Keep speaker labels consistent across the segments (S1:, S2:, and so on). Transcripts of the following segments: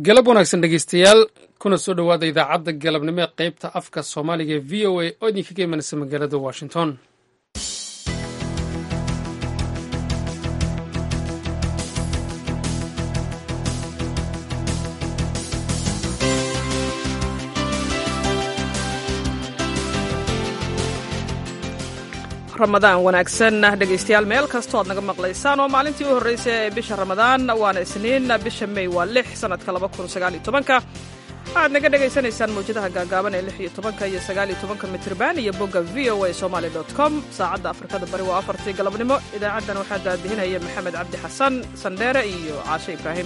S1: galab wanaagsan dhegeystayaal kuna soo dhowaada idaacadda galabnimo ee qaybta afka soomaaliga ee v o a oo idinkaga imanaysa magaalada washington
S2: ramadaan wanaagsan dhegaystayaal meel kastoo aad naga maqlaysaan oo maalintii u horreysay ee bisha ramadaan waana isniin bisha mey waa lix sanadka laba kun sagaal iyo tobanka waxaad naga dhegaysanaysaan mawjadaha gaagaaban ee lix iyo tobanka iyo sagaal iyo tobanka mitrban iyo bogga v o a somaali dot com saacadda afrikada bari waa afartii galabnimo idaacaddan waxaa daadihinaya maxamed cabdi xasan sandheere iyo caashe ibraahim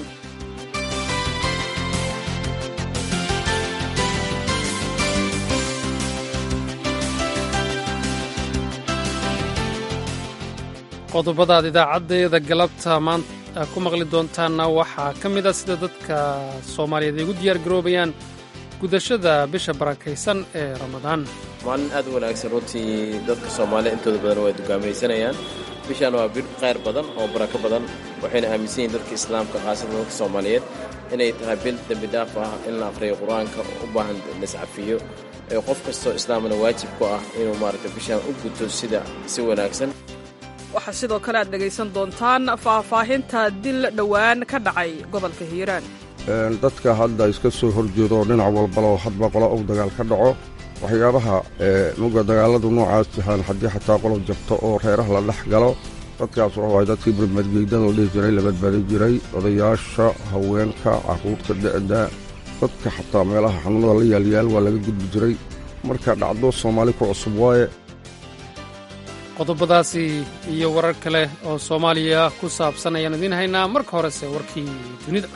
S1: qodobadaad idaacaddeeda galabta maanta ku maqli doontaanna waxaa ka mid a sida dadka soomaaliyeed ay ugu diyaar garoobayaan gudashada bisha barakaysan ee ramadaan
S3: maalin aad u wanaagsan runtii dadka soomaaliya intooda badan way dugaamaysanayaan bishaan waa bir qayr badan oo barako badan waxayna aaminsan yihin dadka islaamka khaasatan dadka soomaaliyeed inay tahay bil dembi dhaaf ah in la aqhriyo qur-aanka u baahan laiscafiyo ee qof kastoo islaamna waajib ku ah inuu maaragta bishaan u guto sida si wanaagsan
S2: waxaa sidoo kale aad dhegaysan doontaan faahfaahinta dil dhowaan ka dhacay gobolka hiiraan
S4: dadka hadda iska soo horjeedo dhinac walbaloo hadba qolo uu dagaal ka dhaco waxyaabaha muga dagaaladu noocaas yahaan haddii xataa qolo jabto oo reeraha la dhex galo dadkaas wuxuu ahay dadkii barmadgeydada la dhihi jiray la badbaadi jiray odayaasha haweenka carruurta da'da dadka xataa meelaha xanuunada la yaalyaal waa laga gudbi jiray marka dhacdo soomaali ku cusub waaye
S1: qodobadaasi iyo warar kale oo soomaaliya ku saabsan ayaan idiin haynaa marka horese warkii dunida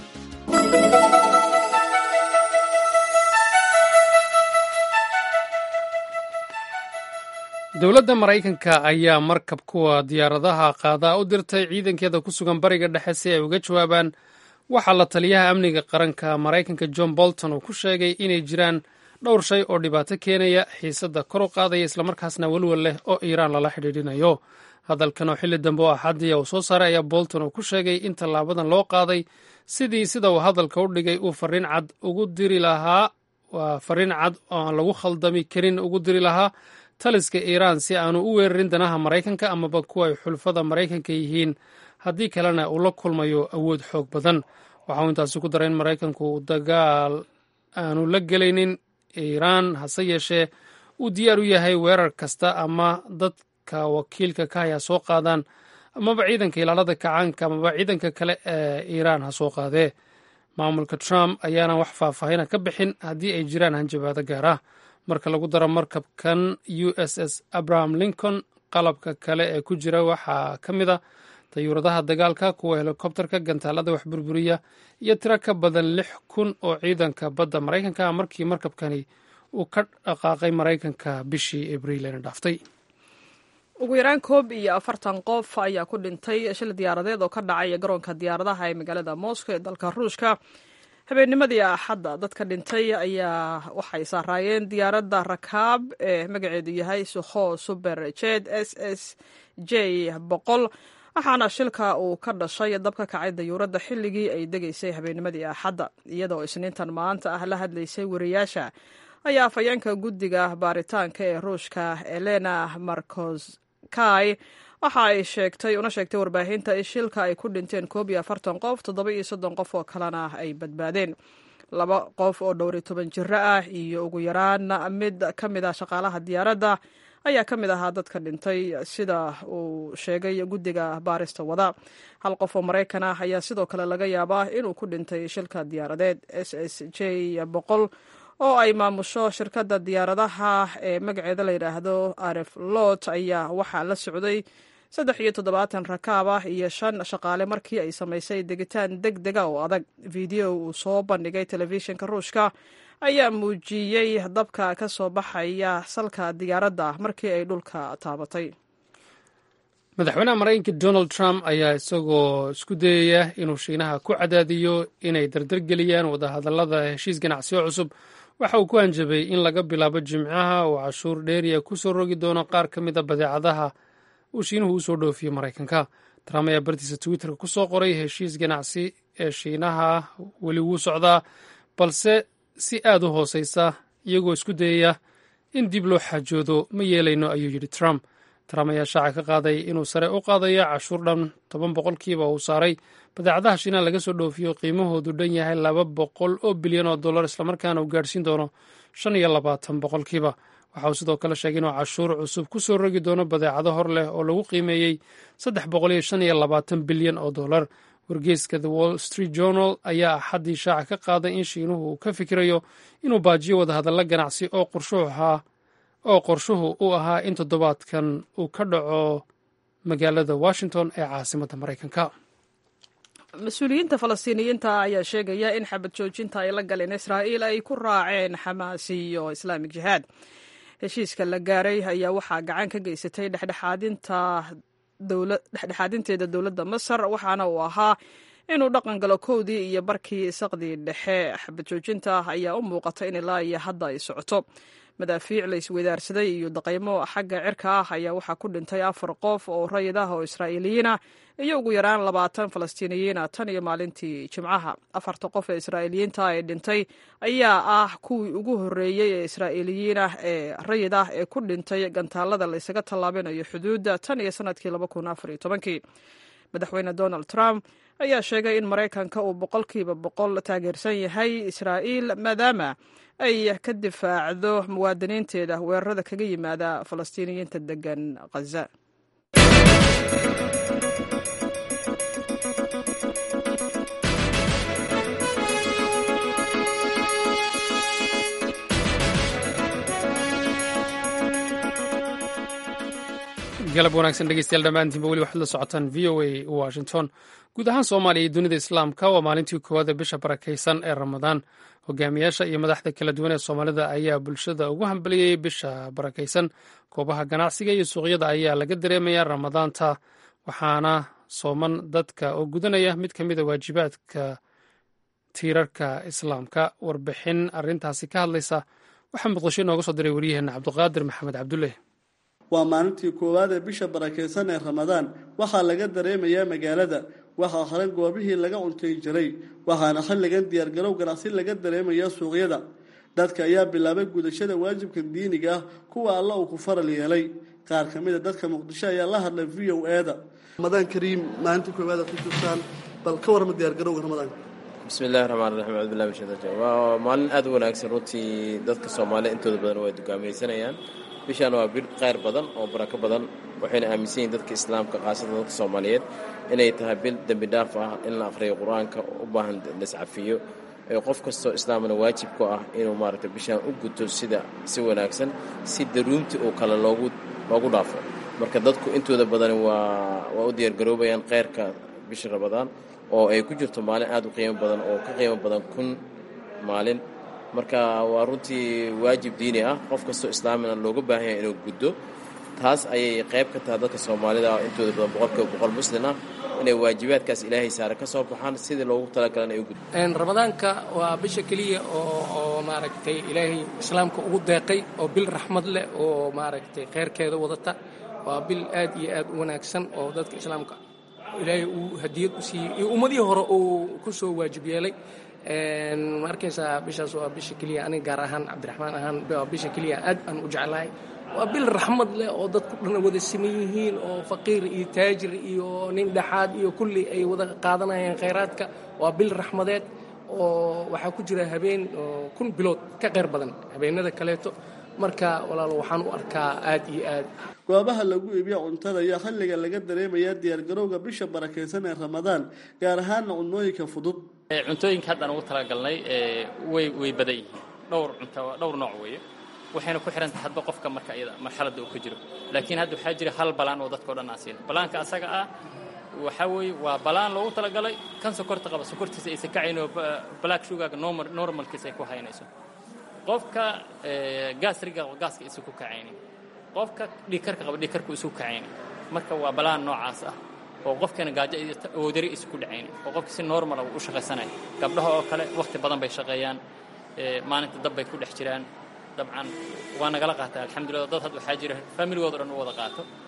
S1: dowladda maraykanka ayaa markab kuwa diyaaradaha qaadaa u dirtay ciidankeeda ku sugan bariga dhexe si ay uga jawaabaan waxaa la taliyaha amniga qaranka maraykanka john bolton uu ku sheegay inay jiraan dhowr shay oo dhibaato keenaya xiisadda kor u qaadaya islamarkaasna welwel leh oo iiraan lala xidhiidhinayo hadalkan oo xilli dambe oo axadiya uu soo saaray ayaa bolton uu ku sheegay in tallaabadan loo qaaday sidii sida uu hadalka u dhigay uu fariin cad ugu diri lahaa waa fariin cad oo aan lagu khaldami karin ugu diri lahaa taliska iiraan si aanu u weerarin danaha maraykanka amaba kuwa ay xulfada maraykanka yihiin haddii kalena uu la kulmayo awood xoog badan waxa uu intaasi ku daray in maraykanku dagaal aanu la gelaynin iiraan hase yeeshee uu diyaar u yahay weerar kasta ama dadka wakiilka ka haya soo qaadaan amaba ciidanka ilaalada kacaanka amaba ciidanka kale ee iiraan ha soo qaadee maamulka trump ayaana wax faahfaahina ka bixin haddii ay jiraan hanjabaado gaar ah marka lagu daro markabkan u s s abraham lincoln qalabka kale ee ku jira waxaa ka mid a dayuuradaha dagaalka kuwa helikobterka gantaalada wax burburiya iyo tiro ka badan lix kun oo ciidanka badda maraykanka ah markii markabkani uu ka dhaqaaqay maraykanka bishii abriil eena dhaaftay
S2: ugu yaraan koob iyo afartan qof ayaa ku dhintay shil diyaaradeed oo ka dhacay garoonka diyaaradaha ee magaalada moscow ee dalka ruushka habeennimadii axadda dadka dhintay ayaa waxay saaraayeen diyaaradda rakaab ee magaceedu yahay sukho suber jed s s j boqol waxaana shilka uu ka dhashay dab ka kacay dayuuradda xilligii ay degaysay habeennimadii axadda iyadoo isniintan maanta ah la hadlaysay wariyaasha ayaa afhayeenka guddiga baaritaanka ee ruushka elena markoskay waxa ay sheegtay una sheegtay warbaahinta in shilka ay ku dhinteen koob iyo afartan qof toddoba iyo soddon qof oo kalena ay badbaadeen laba qof oo dhowr iyo toban jiro ah iyo ugu yaraan mid ka mid ah shaqaalaha diyaaradda ayaa ka mid ahaa dadka dhintay sida uu sheegay guddiga baarista wada hal qof oo maraykan ah ayaa sidoo kale laga yaabaa inuu ku dhintay shilka diyaaradeed s s j boqol oo ay maamusho shirkadda diyaaradaha ee magaceeda la yidhaahdo aref lot ayaa waxaa la socday saddex iyo toddobaatan rakaab ah iyo shan shaqaale markii ay samaysay degitaan deg dega oo adag video uu soo bandhigay telefishinka ruushka ayaa muujiyey dabka ka soo baxaya salka diyaaradda markii ay dhulka taabatay
S1: madaxweynaha maraykanka donald trump ayaa isagoo isku dayaya inuu shiinaha ku cadaadiyo inay dardargeliyaan wadahadallada heshiis ganacsiyo cusub waxa uu ku hanjabay in laga bilaabo jimcaha uu cashuur dheeriya ku soo rogi doono qaar ka mid a badeecadaha uu shiinuhu usoo dhoofiyo maraykanka trump ayaa bartiisa twitterka ku soo qoray heshiis ganacsi ee shiinaha weli wuu socdaa balse si aad u hooseysa iyagoo isku dayaya in dib loo xaajoodo ma yeelayno ayuu yidhi trump trump ayaa shaaca ka qaaday inuu sare u qaadayo cashuur dhan toban boqolkiiba uu saaray badeecadaha shiinaha laga soo dhoofiyo qiimahoodu dhan yahay laba boqol oo bilyan oo dollar islamarkaana uu gaadhsiin doono shan iyo labaatan boqolkiiba waxa uu sidoo kale sheegay inuu cashuur cusub ku soo rogi doono badeecado hor leh oo lagu qiimeeyey saddex boqol iyo shan iyo labaatan bilyan oo dollar wargeyska the wall street journal ayaa axaddii shaaca ka qaaday in shiinuhu uu ka fikirayo inuu baajiyo wadahadalla ganacsi oo qorshuhu ahaa oo qorshuhu u ahaa in toddobaadkan uu ka dhaco magaalada washington ee caasimadda maraykanka
S2: mas-uuliyiinta falastiiniyiinta ayaa sheegaya in xabad joojinta ay la galeen israa'iil ay ku raaceen xamaas iyo islaamik jihaad heshiiska la gaaray ayaa waxaa gacan ka geysatay dhexdhexaadinta dhexdhexaadinteeda dowladda masar waxaana uu ahaa inuu dhaqan galo kowdii iyo barkii saqdii dhexe xabad joojinta ayaa u muuqata in ilaa iyo hadda ay socoto madaafiic la isweydaarsaday iyo daqaymo xagga cirka ah ayaa waxaa ku dhintay afar qof oo rayid ah oo israa'iiliyiina iyo ugu yaraan labaatan falastiiniyiina tan iyo maalintii jimcaha afarta qof ee israa'iiliyiinta ee dhintay ayaa ah kuwii ugu horreeyey ee israa'iiliyiin ah ee rayid ah ee ku dhintay gantaalada la ysaga tallaabinayo xuduudda tan iyo sanadkii laba kun afar iyo tobankii madaxweyne donald trump ayaa sheegay in maraykanka uu boqolkiiba boqol taageersan yahay israa'iil maadaama ay ka difaacdo muwaadiniinteeda weerarada kaga yimaada falastiiniyiinta degan khaza
S1: galab wanaagsan dhegeystayaal dhammaantiinba weli waxaad la socotaan v o a washington guud ahaan soomaaliya iyo dunida islaamka waa maalintii koowaad ee bisha barakaysan ee ramadaan hogaamiyaasha iyo madaxda kala duwan ee soomaalida ayaa bulshada ugu hambaliyey bisha barakaysan goobaha ganacsiga iyo suuqyada ayaa laga dareemaya ramadaanta waxaana sooman dadka oo gudanaya mid ka mida waajibaadka tiirarka islaamka warbixin arintaasi ka hadlaysa waxaa muqdisho inooga soo diray waryaheena cabdiqaadir maxamed cabdulle
S5: waa maalintii koowaad ee bisha barakaysan ee ramadaan waxaa laga dareemayaa magaalada waxaa hore goobihii laga cuntayn jiray waxaana xilligan diyaargarow ganacsi laga dareemayaa suuqyada dadka ayaa bilaabay gudashada waajibka diiniga ah kuwa alla uu ku faral yeelay qaar ka mid a dadka muqdisho ayaa la hadlay v o e-da ramadaan kariim maalintii koowaad aad ku jirtaan bal ka warma diyaargarowga ramadaanka
S3: bismi illahi raxmaan raxiim cabdullahi bin shaytaan waa maalin aada u wanaagsan runtii dadka soomaaliya intooda badan way dugaamaysanayaan bishaan waa bir qayr badan oo barako badan waxayna aaminsan yihin dadka islaamka khaasatan dadka soomaaliyeed inay tahay bil dembi dhaaf ah in la akhriyo qur-aanka u baahan lascafiyo ee qof kastoo islaamna waajib ku ah inuu maaragtay bishaan u guto sida si wanaagsan si daruumti uu kale loogu loogu dhaafo marka dadku intooda badani waa waa u diyaargaroobayaan kheyrka bisha ramadaan oo ay ku jirto maalin aada u qiimo badan oo ka qiimo badan kun maalin marka waa runtii waajib diini ah qof kastoo islaamina looga baahan yahay inuu guddo taas ayay qayb ka tahay dadka soomaalida intooda badan boqolkiiba boqol muslin ah inay waajibaadkaas ilaahay saare ka soo baxaan sidii loogu talagalana ay u guddo
S6: ramadaanka waa bisha keliya oo oo maaragtay ilaahay islaamka ugu deeqay oo bil raxmad leh oo maaragtay kheyrkeeda wadata waa bil aad iyo aad u wanaagsan oo dadka islaamka ilaahay uu hadiyad u siiyey iyo ummadihii hore uu ku soo waajib yeelay ma arkaysaa bishaas waa bisha keliya aniga gaar ahaan cabdiraxmaan ahaan waa bisha keliya aad aan u jeclahay waa bil raxmad leh oo dadku dhan wada siman yihiin oo faqiir iyo taajir iyo nin dhexaad iyo kulli ay wada qaadanayaan khayraadka waa bil raxmadeed oo waxaa ku jira habeen kun bilood ka qayr badan habeenada kaleeto marka walaalo waxaan u arkaa aad iyo aad
S5: goobaha lagu iibiya cuntada ayaa xilliga laga dareemayaa diyaargarowga bisha barakaysan ee ramadaan gaar ahaana cunooyinka fudud
S7: cuntooyinka haddaan ugu talagalnay way way badan yihiin dhowr cunto dhowr nooc weeye waxayna ku xihan tahay hadba qofka marka iyada marxaladda uu ku jiro laakiin hadda waxaa jira hal balaan oo dadkao dhan aan siina balaanka asaga ah waxaa weeye waa balaan loogu talagalay kan sokorta qaba sokortiisa aysan kacayn oo black sugarga normalkiisa ay ku haynayso qofka gaasriga qaba gaaska isu ku kacaynin qofka dhiikarka qaba dhiikarku isu kacaynin marka waa balaan noocaas ah oo qofkana gaajo oodari isu ku dhacaynin oo qofka si normala u shaqaysanaya gabdhaha oo kale wakhti badan bay shaqeeyaan maalinta dab bay ku dhex jiraan dabcan waa nagala qaataa alxamdulillah dad had waxaa jira familigooda dhan u wada qaato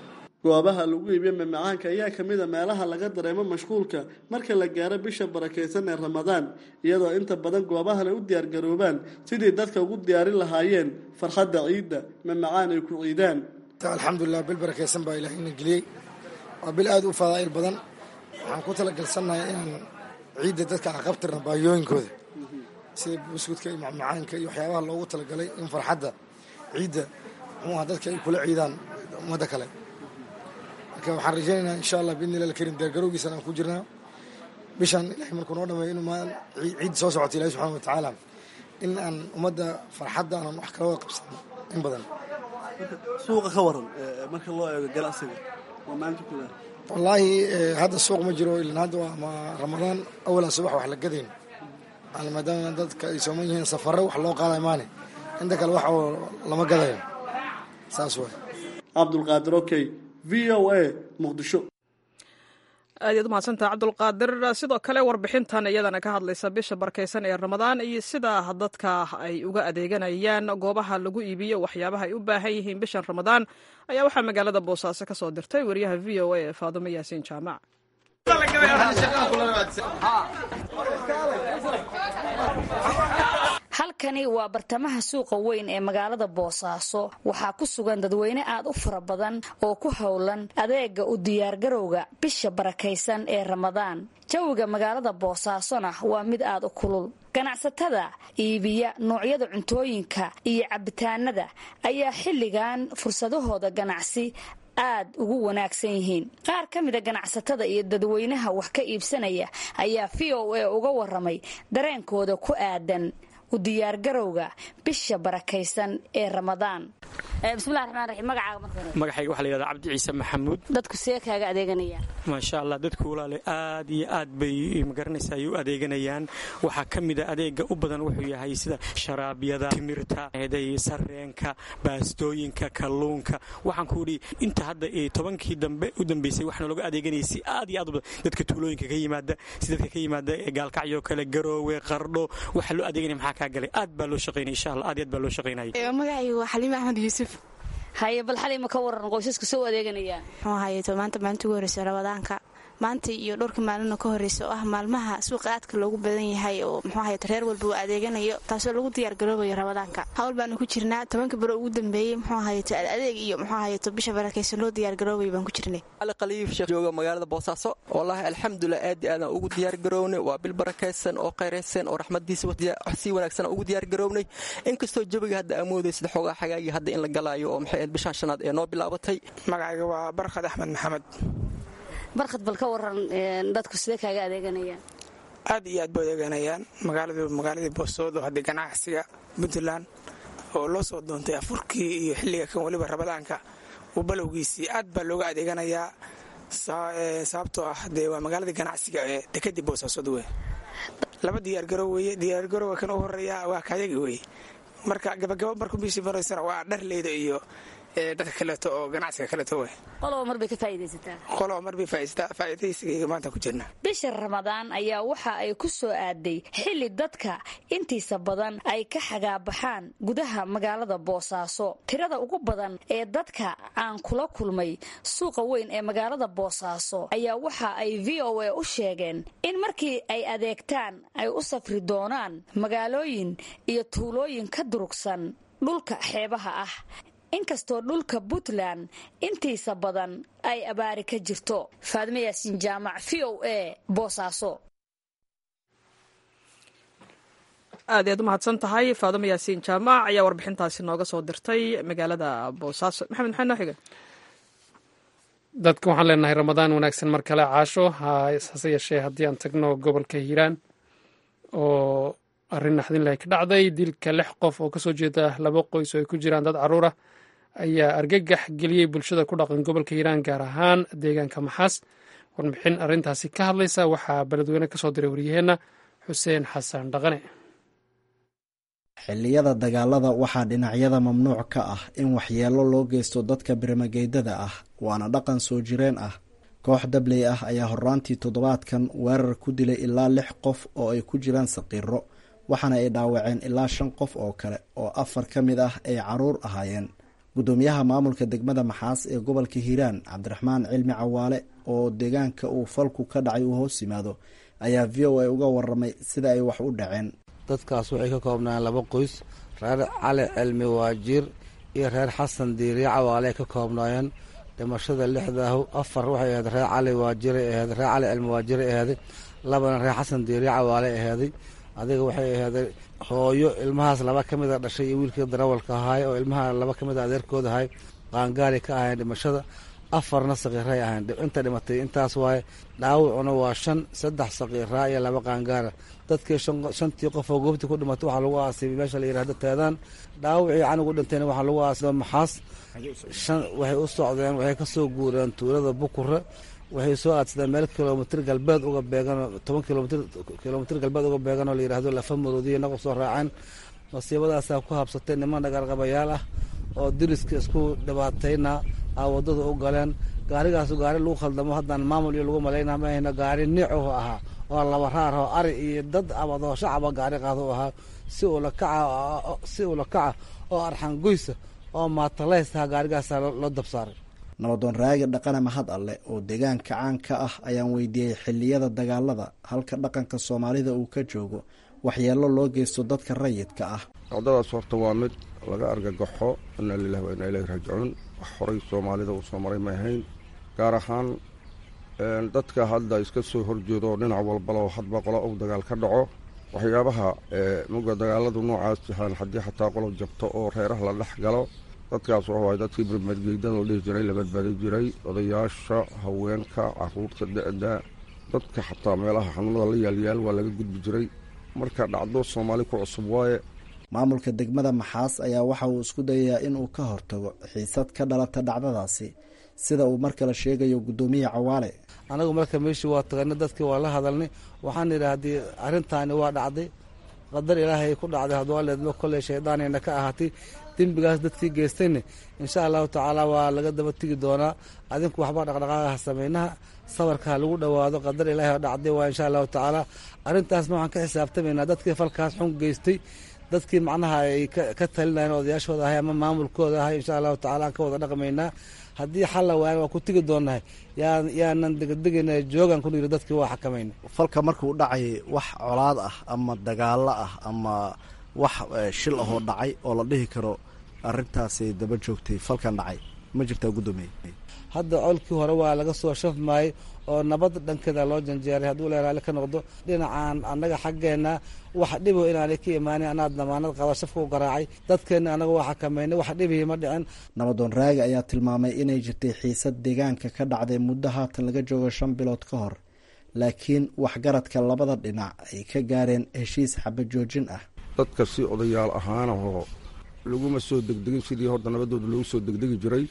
S5: goobaha lagu iibiyo mamacaanka ayaa ka mid a meelaha laga dareemo mashquulka marka la gaaro bisha barakaysan ee ramadaan iyadoo inta badan goobahan ay u diyaargaroobaan sidii dadka ugu diyaarin lahaayeen farxadda ciidda mamacaan ay ku ciidaan
S8: alxamdulilah bil barakaysan baa ilaahayna geliyey waa bil aada u fadaa'il badan waxaan ku talagalsannahay inaan ciidda dadka aqabtirna baayooyinkooda sida buskudka iyo macmacaanka iyo waxyaabaha loogu talagalay in farxadda ciidda muxuuha dadka ay kula ciidaan ummadda kale marka waxaan rajaynaynaa insha allah biidni illahi alkarim diyaargarowgiisana aan ku jirnaa bishan ilahay markuu noo dhameeyo inuu maan ciid soo socoto ilahi subxana wa tacaala in aan ummadda farxadda aanan wax kala wada qabsano in badan
S5: suuqa ka waran marka loo eego ganacsiga waa maanta kuda
S8: wallaahi hadda suuq ma jiro ilan hadda waa ma ramadaan awalaa subax wax la gadayn maadaama dadka ay sooman yihiin safare wax loo qaadayo maane inta kale wax lama gadayo saas waay
S5: cabdulqaadir okey v o a muqdisho
S2: aad yaad umahadsantaha cabdulqaadir sidoo kale warbixintan iyadana ka hadlaysa bisha barkaysan ee ramadaan iyo sida dadka ay uga adeeganayaan goobaha lagu iibiyo waxyaabaha ay u baahan yihiin bishan ramadaan ayaa waxaa magaalada boosaaso ka soo dirtay wariyaha v o a ee faadumo yaasiin jaamac
S9: halkani waa bartamaha suuqa weyn ee magaalada boosaaso waxaa ku sugan dadweyne aad u fara badan oo ku howlan adeega u diyaargarowga bisha barakaysan ee ramadaan jawiga magaalada boosaasona waa mid aad u kulul ganacsatada iibiya noocyada cuntooyinka iyo cabitaanada ayaa xilligan fursadahooda ganacsi aad ugu wanaagsan yihiin qaar ka mida ganacsatada iyo dadweynaha wax ka iibsanaya ayaa v o a uga waramay dareenkooda ku aadan u diyaargarowga bisha barakaysan ee ramadaan bismillahi raxmaan raxiim magacaaga marka hore
S10: magacayga waxaa la yidhahdaa cabdi ciise maxamuud
S9: dadku see kaaga adeeganayaan
S10: maasha allah dadku walaale aad iyo aad bay magaranaysa ay u adeeganayaan waxaa ka mida adeega u badan wuxuu yahay sida sharaabyada timirta eeday sareenka baastooyinka kalluunka waxaan ku idhi inta hadda tobankii dambe u dambeysay waxaana looga adeeganayay si aad iyo aad u badan dadka tuulooyinka ka yimaada si dadka ka yimaada gaalkacyo kale garoowe qardho waxaa loo adeeganaya maxaa kaa galay aad baa loo shaqaynaya insha allah aad iyo aad baa loo shaqaynaya
S11: magacaygu waa xaliime axmed yuusuf
S9: haye bal xalima ka waran qoysaska soo adeeganayaan
S11: muxuu hayeeto maanta maalinta ugu horreysa ramadaanka maanta iyo dhowrka maalino ka horreysa oo ah maalmaha suuqa aadka loogu badan yahay oo muxuu hayeeto reer walba uu adeeganayo taasoo lagu diyaargaroobayo ramadaanka hawl baanu ku jirnaa tobanka baro ugu dambeeyey muxuu hayeeto adeeg iyo muxuu hayeeto bisha barakaysan loo diyaargaroobayo baan ku jirnay
S12: ali khaliif sheekh jooga magaalada boosaaso wallaahi alxamdulilah aad iyo aadaan ugu diyaargarownay waa bil barakaysan oo qayraysan oo raxmadiisa si wanaagsan ugu diyaargarownay inkastoo jawiga hadda amoodaysid xoogaa xagaagii hadda in la galaayo oo maxay bishaan shanaad ee noo bilaabatay
S13: magacayga waa barkhad axmed maxamed
S9: barkhad bal ka waran dadku sidee kaaga adeeganayaan
S13: aad iyo aad ba adeeganayaan magaaladu magaaladii boosoodo haddii ganacsiga puntland oo loo soo doontay afurkii iyo xilliga kan weliba rabadaanka uu balowgiisii aad baa looga adeeganayaa sababtoo ah dee waa magaaladii ganacsiga ee dekadii boosaasood wey laba diyaargarow weye diyaargarowga kan u horeeya waa kayaga weye marka gabagaba markuu bishii maraysana waa dharleyda iyo dadka kaleeto oo ganacsiga kaleeto wey
S9: qoloba marbay ka faa'idaysataa
S13: qoloba marbay faa'iidaysigayga maanta ku jirna
S9: bisha ramadaan ayaa waxa ay ku soo aaday xilli dadka intiisa badan ay ka xagaabaxaan gudaha magaalada boosaaso tirada ugu badan ee dadka aan kula kulmay suuqa weyn ee magaalada boosaaso ayaa waxa ay v o a u sheegeen in markii ay adeegtaan ay u safri doonaan magaalooyin iyo tuulooyin ka durugsan dhulka xeebaha ah inkastoo dhulka puntland intiisa badan ay abaari ka jirto faadimo yaasiin jaamac v o a boosaaso
S2: aad ayaad u mahadsan tahay faadimo yaasiin jaamac ayaa warbixintaasi nooga soo dirtay magaalada boosaaso maxamed maxaa noo xiga
S1: dadka waxaan leenahay ramadaan wanaagsan mar kale caasho hase yeeshee haddii aan tagno gobolka hiiraan oo arrin naxdinlahi ka dhacday dilka lix qof oo kasoo jeeda laba qoys oo ay ku jiraan dad caruur ah ayaa argagax geliyey bulshada ku dhaqan gobolka hiiraan gaar ahaan deegaanka maxaas warbixin arrintaasi ka hadlaysa waxaa beledweyne kasoo diray waryaheenna xuseen xasan dhaqane
S14: xilliyada dagaalada waxaa dhinacyada mamnuuc ka ah in waxyeelo loo geysto dadka birmageydada ah waana dhaqan soo jireen ah koox dabley ah ayaa horraantii toddobaadkan weerar ku dilay ilaa lix qof oo ay ku jiraan saqiiro waxaana ay dhaawaceen ilaa shan qof oo kale oo afar ka mid ah ay caruur ahaayeen guddoomiyaha maamulka degmada maxaas ee gobolka hiiraan cabdiraxmaan cilmi cawaale oo deegaanka uu falku ka dhacay uu hoos yimaado ayaa v o a uga waramay sida ay wax u dhaceen
S15: dadkaas waxay ka koobnayeen laba qoys reer cali cilmi waajiir iyo reer xasan diiriye cawaale ay ka koobnaayeen dhimashada lixdaahu afar waxay ahayd reer cali waajiray aheed reer cali cilmi waajiray aheeday labana reer xasan diiriye cawaale aheeday adiga waxay aheeday hooyo ilmahaas laba ka mida dhashay iyo wiilkii darawalka ahaay oo ilmaha laba ka mida adeerkooda ahay qaangaari ka ahayn dhimashada afarna sakiiray ahayn inta dhimatay intaas waaye dhaawacuna waa shan saddex sakiiraa iyo laba qaangaara dadkii shantii qof oo goobtii ku dhimatay waxaa lagu aasay meesha la yirahdo teedaan dhaawacii canugu dhintayna waxaa lagu aasay maxaas shan waxay u socdeen waxay ka soo guureen tuulada bukure waxay soo aadsadeen meel kilomitr galbeed uga beeganoo toban kilomitr kilomitr galbeed uga beegan oo la yirahdo lafa maroodiya nagu soo raaceen masiibadaasaa ku habsatay niman dhagaarqabayaal ah oo diriska isku dhibaatayna a wadada u galeen gaarigaasu gaari lagu khaldamo haddaan maamul iyo lagu malayna ma ahayno gaari niicuhu ahaa oo laba raar oo ari iyo dad abadoo shacaba gaari qaado u ahaa si ula kaca si ula kaca oo arxan goysa oo maatalaystaha gaarigaasa loo dabsaaray
S14: nabadoon raagi dhaqane mahad alle oo deegaanka caanka ah ayaan weydiiyey xilliyada dagaalada halka dhaqanka soomaalida uu ka joogo waxyeelo loo geysto dadka rayidka ah
S4: dhacdadaas horta waa mid laga argagaxo inaa lilahi waa inaa ilahi raajicuun wax horay soomaalida uu soo maray ma ahayn gaar ahaan dadka hadda iska soo horjeedo dhinac walbaloo hadba qolo uu dagaal ka dhaco waxyaabaha muga dagaaladu noocaas yahaan haddii xataa qolo jabto oo reeraha la dhex galo dadkaas wuxuu ahay dadkii barmadgeydada la dhihi jiray la badbaadi jiray odayaasha haweenka caruurta da-da dadka xataa meelaha xanuunada la yaalyaal waa laga gudbi jiray marka dhacdo soomaali ku cusub waaye
S14: maamulka degmada maxaas ayaa waxa uu isku dayayaa in uu ka hortago xiisad ka dhalata dhacdadaasi sida uu mar kale sheegayo guddoomiye cawaale
S15: anagu marka meeshii waa taganay dadkii waa la hadalnay waxaan idhi haddii arrintaani waa dhacday qadar ilaahay ku dhacday hadwaaleedma kolley shaydaanayna ka ahaatay dembigaas dadkii geystayna insha allahu tacaala waa laga daba tegi doonaa adinku waxba dhaqdhaqaaqaha samaynaha sabarka ha lagu dhowaado qadar ilaahay oo dhacday waa insha allahu tacaala arrintaasna waxaan ka xisaabtamaynaa dadkii falkaas xun geystay dadkii macnaha ay ka talinayeen odayaashooda ahay ama maamulkooda ahay insha allahu tacala aan ka wada dhaqmaynaa haddii xalla waayana waa ku tegi doonnahay yaa yaanan degadegayna joogan ku yiri dadkii waa xakamayna
S14: falka markuu dhacay wax colaad ah ama dagaalo ah ama wax shil ahoo dhacay oo la dhihi karo arrintaasay daba joogtay falkan dhacay ma jirtaa guddoomiye
S15: hadda colkii hore waa laga soo shafmaayey oo nabad dhankeeda loo janjeeray hadduu le raali ka noqdo dhinacan annaga xaggeenna wax dhibo inaanay ka imaanin anaa damaanad qaba shafka u garaacay dadkeenna annaga waa xakamaynay wax dhibihi ma dhicin
S14: nabadoon raagi ayaa tilmaamay inay jirtay xiisad deegaanka ka dhacday muddo haatan laga joogo shan bilood ka hor laakiin waxgaradka labada dhinac ay ka gaareen heshiis xabajoojin ah
S4: dadka si odayaal ahaanahoo laguma soo degdegin sidii horta nabadooda loogu soo degdegi jiray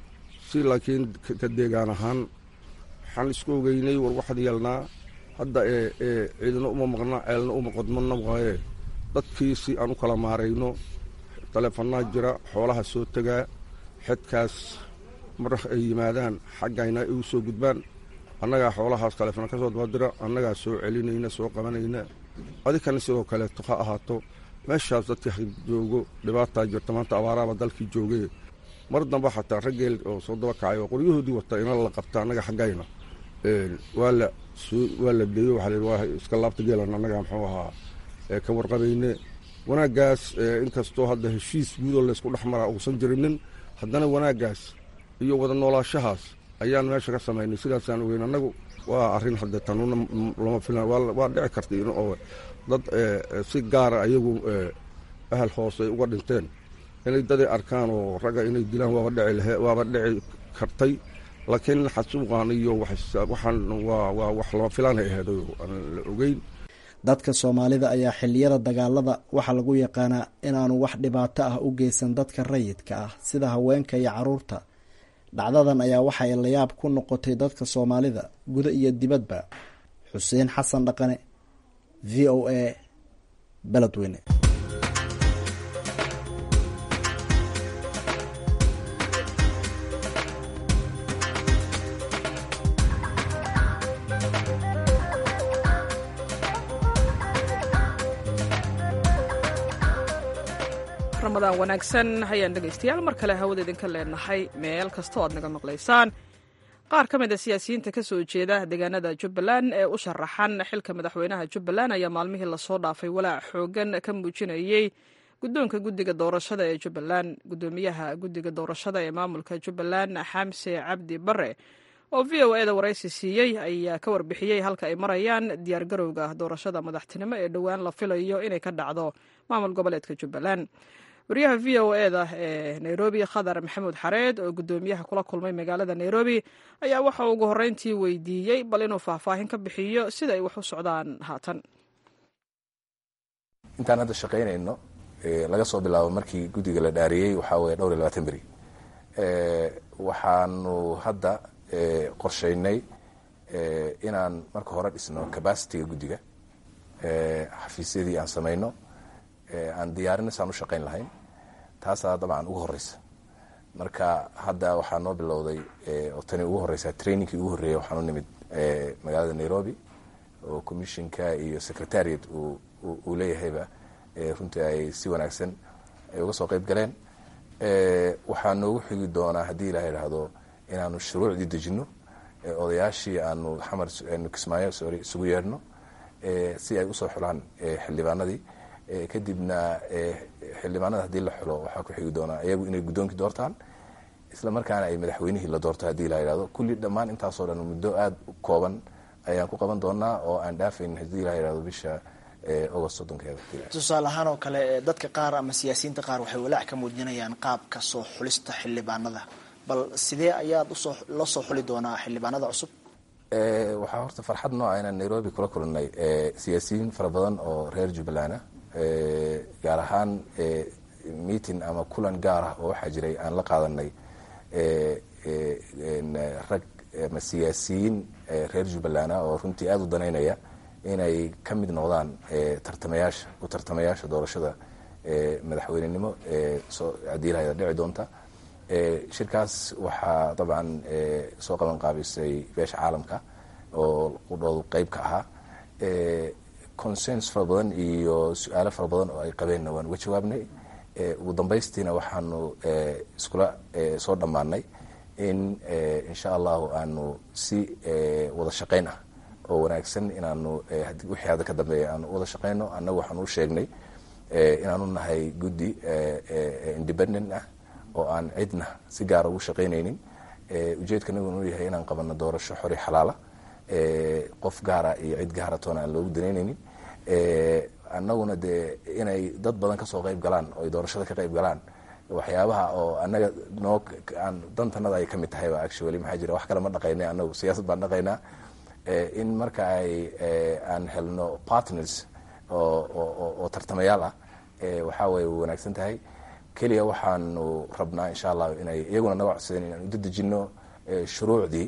S4: si laakiin ka deegaan ahaan waxaan isku ogeynay war waxaad yeelnaa hadda ee ee ciidana uma maqna ceelna uma qodmana waaye dadkii si aan u kala maarayno taleefanaa jira xoolaha soo tegaa xedkaas mar ay yimaadaan xaggayna ay u soo gudbaan annagaa xoolahaas taleefona ka soo dabadira annagaa soo celinayna soo qabanayna adikana sidoo kaleeto ha ahaato meeshaas dadkii joogo dhibaataa jirta maanta abaaraaba dalkii joogee mar damba xataa raggeel oo soo daba kacay oo qoryahoodii wata ina la qabta annaga xaggayna waa la waa la deeyo waxaa la waa iska laabta geelan annaga muxuu ahaa ka warqabayne wanaaggaas inkastoo hadda heshiis guudoo laysku dhex maraa uusan jirinin haddana wanaaggaas iyo wada noolaashahaas ayaan meesha ka samaynay sidaasaan ogeyn annagu waa arrin hadde tanuuna lama filan waa dhici karta oo dad si gaara ayagu ahal hoose ay uga dhinteen inay daday arkaan oo ragga inay dilaan waaba dhici lahe waaba dhici kartay laakiin xasuuqan iyo waxaan waa waa wax lama filaanay ahayd aan la ogeyn
S14: dadka soomaalida ayaa xilliyada dagaalada waxaa lagu yaqaanaa inaanu wax dhibaato ah u geysan dadka rayidka ah sida haweenka iyo caruurta dhacdadan ayaa waxa ay layaab ku noqotay dadka soomaalida guda iyo dibadba xuseen xasan dhaqane v o a beledweyne
S2: ramadaan wanaagsan hayaan dhegaystayaal mar kale hawada idinka leenahay meel kastoo aad naga maqlaysaan qaar ka mid a siyaasiyiinta ka soo jeeda deegaanada jubbaland ee u sharaxan xilka madaxweynaha jubbaland ayaa maalmihii lasoo dhaafay walaac xoogan ka muujinayey guddoonka guddiga doorashada ee jubbaland guddoomiyaha guddiga doorashada ee maamulka jubbaland xamse cabdi bare oo v o e da waraysi siiyey ayaa ka warbixiyey halka ay marayaan diyaargarowga doorashada madaxtinimo ee dhowaan la filayo inay ka dhacdo maamul goboleedka jubbaland wariyaha v o e da ee nairobi khadar maxamuud xareed oo guddoomiyaha kula kulmay magaalada nairobi ayaa waxa ugu horreyntii weydiiyey bal inuu faahfaahin ka bixiyo sida ay wax u socdaan haatan
S16: intaan hadda shaqaynayno laga soo bilaabo markii guddiga la dhaariyey waxaa weeye dhowr iyo labaatan beri waxaanu hadda qorshaynay inaan marka hore dhisno cabacitiga guddiga xafiisyadii aan samayno aan diyaarino saan u shaqayn lahayn taasaa dabcan ugu horeysa marka hadda waxaa noo bilowday oo tani ugu horeysa trainingkii ugu horreeya waxaan u nimid magaalada nairobi oo commissionka iyo secretariat uu leeyahayba runtii ay si wanaagsan ay uga soo qeyb galeen waxaa noogu xigi doonaa haddii ilaha idhaahdo inaanu shuruucdii dejino odayaashii aanu xamar kismaayo sorry isugu yeedhno si ay usoo xulaan xildhibaanadii kadibna xildhibaanada haddii la xulo waxaa ku xigi doonaa iyagu inay guddoonkii doortaan isla markaana ay madaxweynihii la doorto haddii la yidhahdo kulli dhammaan intaasoo dhan muddo aada u kooban ayaan ku qaban doonaa oo aan dhaafayn haddii la yidhahdo bisha agost soddonkeeda
S17: tusaale ahaan oo kale dadka qaar ama siyaasiyiinta qaar waxay walaac ka muujinayaan qaabka soo xulista xildhibaanada bal sidee ayaad usoo la soo xuli doonaa xildhibaanada cusub
S16: waxaa horta farxad nooca inaan nairobi kula kulanay siyaasiyiin fara badan oo reer jubbaland ah gaar ahaan meeting ama kulan gaar ah oo waxaa jiray aan la qaadanay rag ama siyaasiyiin reer jubbaland ah oo runtii aada u danaynaya inay ka mid noqdaan tartamayaasha u tartamayaasha doorashada madaxweynenimo haddii lahayda dhici doonta shirkaas waxaa dabcan soo qaban qaabisay beesha caalamka oo qudhoodu qeyb ka ahaa consens fara badan iyo su-aalo fara badan oo ay qabeenna waan uga jawaabnay ugu dambaystiina waxaanu iskula soo dhammaanay in insha allahu aanu si wada shaqayn ah oo wanaagsan inaanu wixii hadda ka dambeeya aanu wada shaqayno annagu waxaanu u sheegnay inaanu nahay guddi independent ah oo aan cidna si gaara ugu shaqaynaynin ujeedkanaguna u yahay inaan qabanno doorasho xori xalaala qof gaara iyo cid gaara toona aan loogu danaynaynin annaguna dee inay dad badan kasoo qayb galaan oo ay doorashada ka qayb galaan waxyaabaha oo annaga noo aan dantanada ay ka mid tahayba actually maxaa jira wax kale ma dhaqaynay annagu siyaasad baan dhaqaynaa in marka ay aan helno partners oo tartamayaal ah waxaa way wanaagsan tahay keliya waxaanu rabnaa insha allahu inay iyaguna naga codsadeen inaan udadejino shuruucdii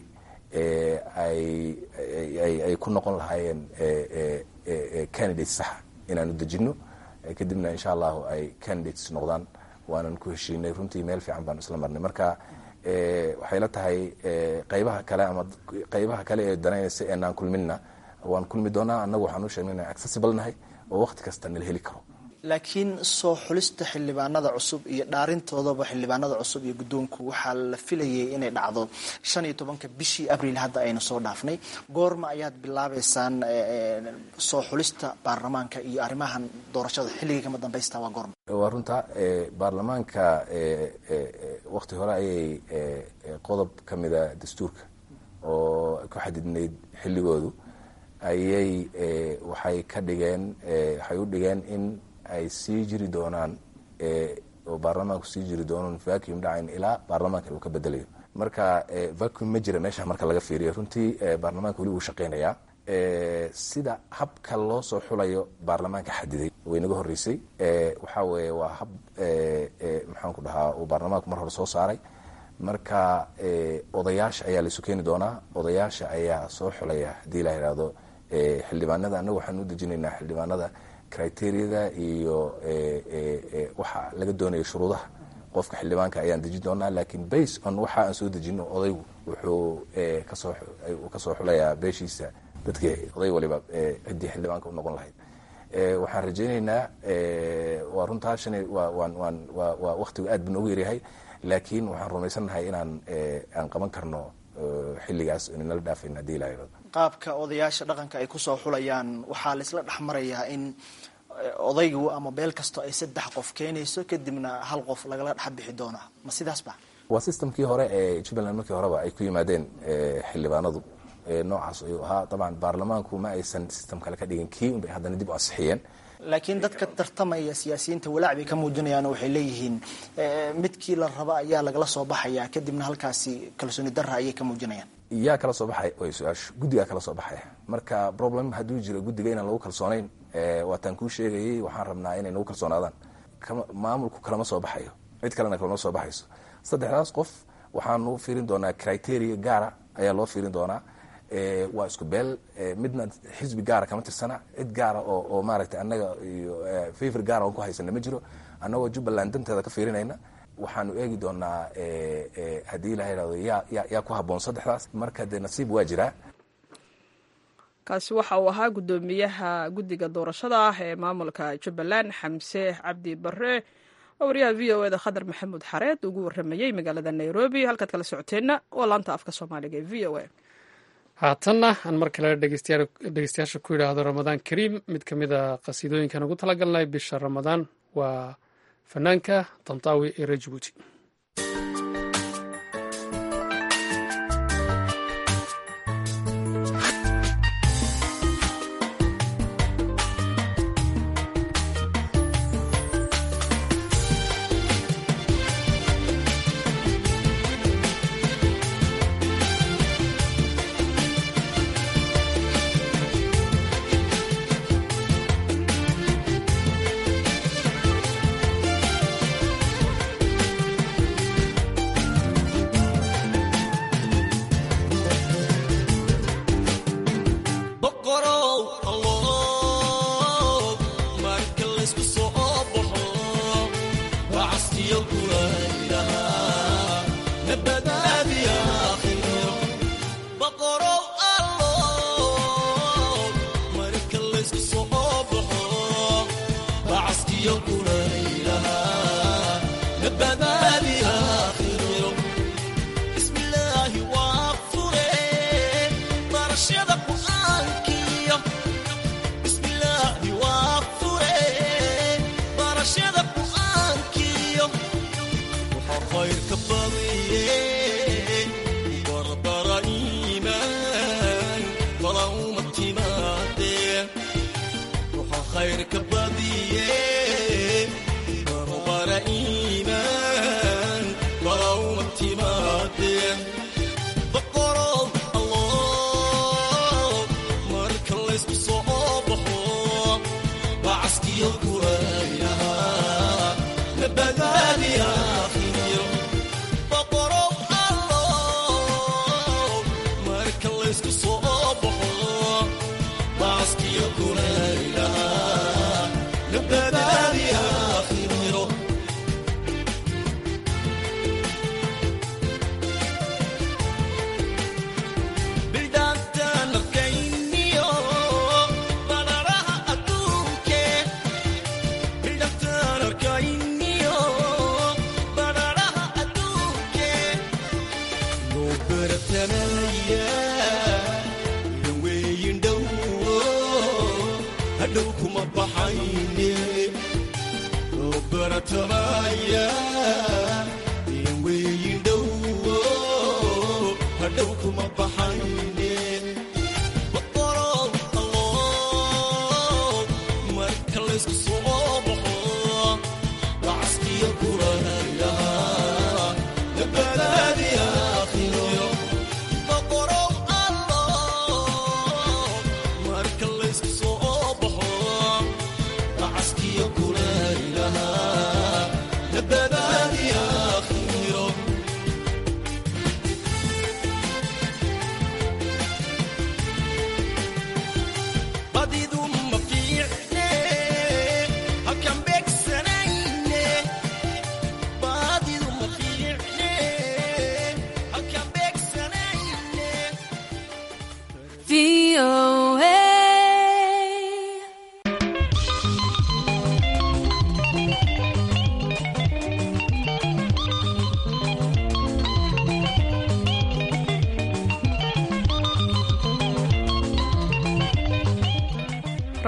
S16: ay ku noqon lahaayeen candidates saxa inaan udejino kadibna insha allahu ay candidates noqdaan waanan ku heshiinay runtii meel fiican baan isla marnay marka waxay la tahay qaybaha kale ama qaybaha kale ee danaynaysa eenaan kulminna waan kulmi doonaa annagu waxaan u sheegnay inaan accessible nahay oo waqti kasta nala heli karo
S17: laakiin soo xulista xildhibaanada cusub iyo dhaarintoodaba xildhibaanada cusub iyo guddoonku waxaa la filayay inay dhacdo shan iyo tobanka bishii abriil hadda aynu soo dhaafnay goorma ayaad bilaabeysaan soo xulista baarlamaanka iyo arrimahan doorashada xilligii kama dambaysta waa goorma
S16: waa runta baarlamaanka wakti hore ayay qodob ka mida dastuurka oo ku xadidnayd xilligoodu ayay waxay ka dhigeen waxay u dhigeen in ay sii jiri doonaan oo baarlamaanku sii jiri doonan vacuum dhacayn ilaa baarlamaanka uu ka bedelayo marka vacuum ma jira meesha marka laga fiiriyo runtii baarlamaanka weli wuu shaqaynayaa sida habka loo soo xulayo baarlamaanka xadiday way naga horreysay waxaa weeye waa hab maxaan ku dhahaa uu baarlamaanku mar hore soo saaray marka odayaasha ayaa laisu keeni doonaa odayaasha ayaa soo xulaya haddii la yidhaahdo xildhibaanada annagu waxaan u dejinaynaa xildhibaanada criteriyada iyo waxa laga doonayo shuruudaha qofka xildhibaanka ayaan dejin doonaa lakiin base on waxa aan soo dejino odaygu wuxuu kasoo kasoo xulayaa beeshiisa dadkii oday waliba ciddii xildhibaanka u noqon lahayd waxaan rajaynaynaa waa runtaa shan waa waktigu aad buu noogu yaryahay laakiin waxaan rumaysannahay inaan aan qaban karno xilligaas inala dhaafayn haddii ilaa yirado
S17: qaabka odayaasha dhaqanka ay kusoo xulayaan waxaa laisla dhex marayaa in odaygu ama beel kasto ay saddex qof keenayso kadibna hal qof lagala dhex bixi doono ma sidaas ba
S16: waa systemkii hore ee jubbaland markii horeba ay ku yimaadeen xildhibaanadu noocaas ayuu ahaa dabcan baarlamaanku ma aysan system kale ka dhigin kii unbay haddana dib u ansixiyeen
S17: laakiin dadka tartamaya siyaasiyiinta walaac bay ka muujinayaan oo waxay leeyihiin midkii la raba ayaa lagala soo baxaya kadibna halkaasi kalsooni darra ayay ka muujinayaan
S16: yaa kala soo baxay way su-aashu guddigaa kala soo baxaya marka problem hadduu jiro guddiga inaan lagu kalsoonayn waataan kuu sheegayay waxaan rabnaa inay nagu kalsoonaadaan maamulku kalama soo baxayo cid kalena kalama soo baxayso saddexdaas qof waxaanu fiirin doonaa criteria gaara ayaa loo fiirin doonaa waa isku beel midna xisbi gaara kama tirsana cid gaara oo oo maaragtay annaga iyo favor gaara oon ku haysana ma jiro annagoo jubbaland danteeda ka fiirinayna waxaanu eegi doonaa haddii ilaha yhahdo yaa ya yaa ku habboon saddexdaas marka dee nasiib waa jiraa
S2: kaasi waxa uu ahaa guddoomiyaha guddiga doorashada ah ee maamulka jubbaland xamse cabdi bare oo wariyaha v o eda khadar maxamuud xareed ugu waramayey magaalada nairobi halkaad kala socoteenna waa laanta afka soomaaliga ee v o a
S1: haatanna aan mar kale dhegeystayaasha ku yidhaahdo ramadaan kariim mid ka mid a qasiidooyinkan ugu talagalnay bisha ramadaan waa fanaanka damtaawi ee reer jabuuti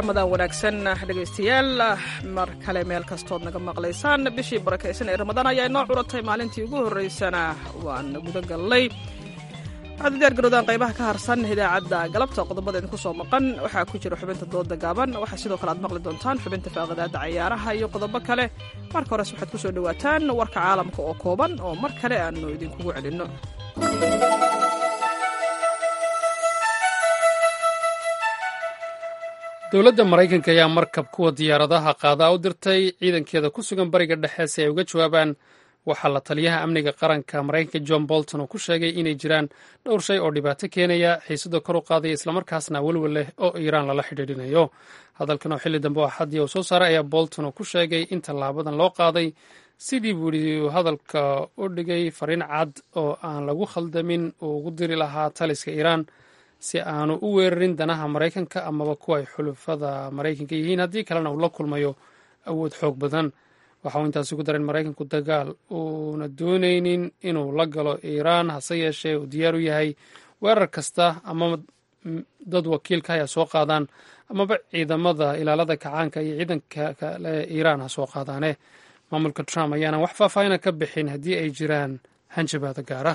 S2: ramadaan wanaagsan dhegaystayaal mar kale meel kastood naga maqlaysaan bishii barakaysan ee ramadaan ayaa inoo curatay maalintii ugu horreysana waan guda gallay waxaad u diyaargarowdaan qaybaha ka harsan idaacadda galabta qodobada idinku soo maqan waxaa ku jira xubinta dooda gaaban waxaa sidoo kale aad maqli doontaan xubinta faaqadaada cayaaraha iyo qodobo kale marka hores waxaad ku soo dhowaataan warka caalamka oo kooban oo mar kale aanu idinkugu celinno
S1: dowladda maraykanka ayaa markab kuwa diyaaradaha qaadaa u dirtay ciidankeeda ku sugan bariga dhexe si ay uga jawaabaan waxaa la taliyaha amniga qaranka maraykanka john bolton uu ku sheegay inay jiraan dhowr shay oo dhibaato keenaya xiisada kor u qaadaya islamarkaasna welwel leh oo iiraan lala xidhiidhinayo hadalkan oo xilli dambe oo axadii uu soo saaray ayaa bolton uu ku sheegay in tallaabadan loo qaaday sidii buu yidhi hadalka u dhigay fariin cad oo aan lagu khaldamin uu ugu diri lahaa taliska iiraan si aanu u weerarin danaha maraykanka amaba kuwa ay xulufada maraykanka yihiin haddii kalena uu la kulmayo awood xoog badan waxa uu intaasi ku daray in maraykanku dagaal uuna doonaynin inuu la galo iiraan hase yeeshee uu diyaar u yahay weerar kasta amaba dad wakiilka hay ha soo qaadaan amaba ciidamada ilaalada kacaanka iyo ciidanka kale iiraan ha soo qaadaane maamulka trump ayaana wax faahfaahina ka bixin haddii ay jiraan hanjabaada gaara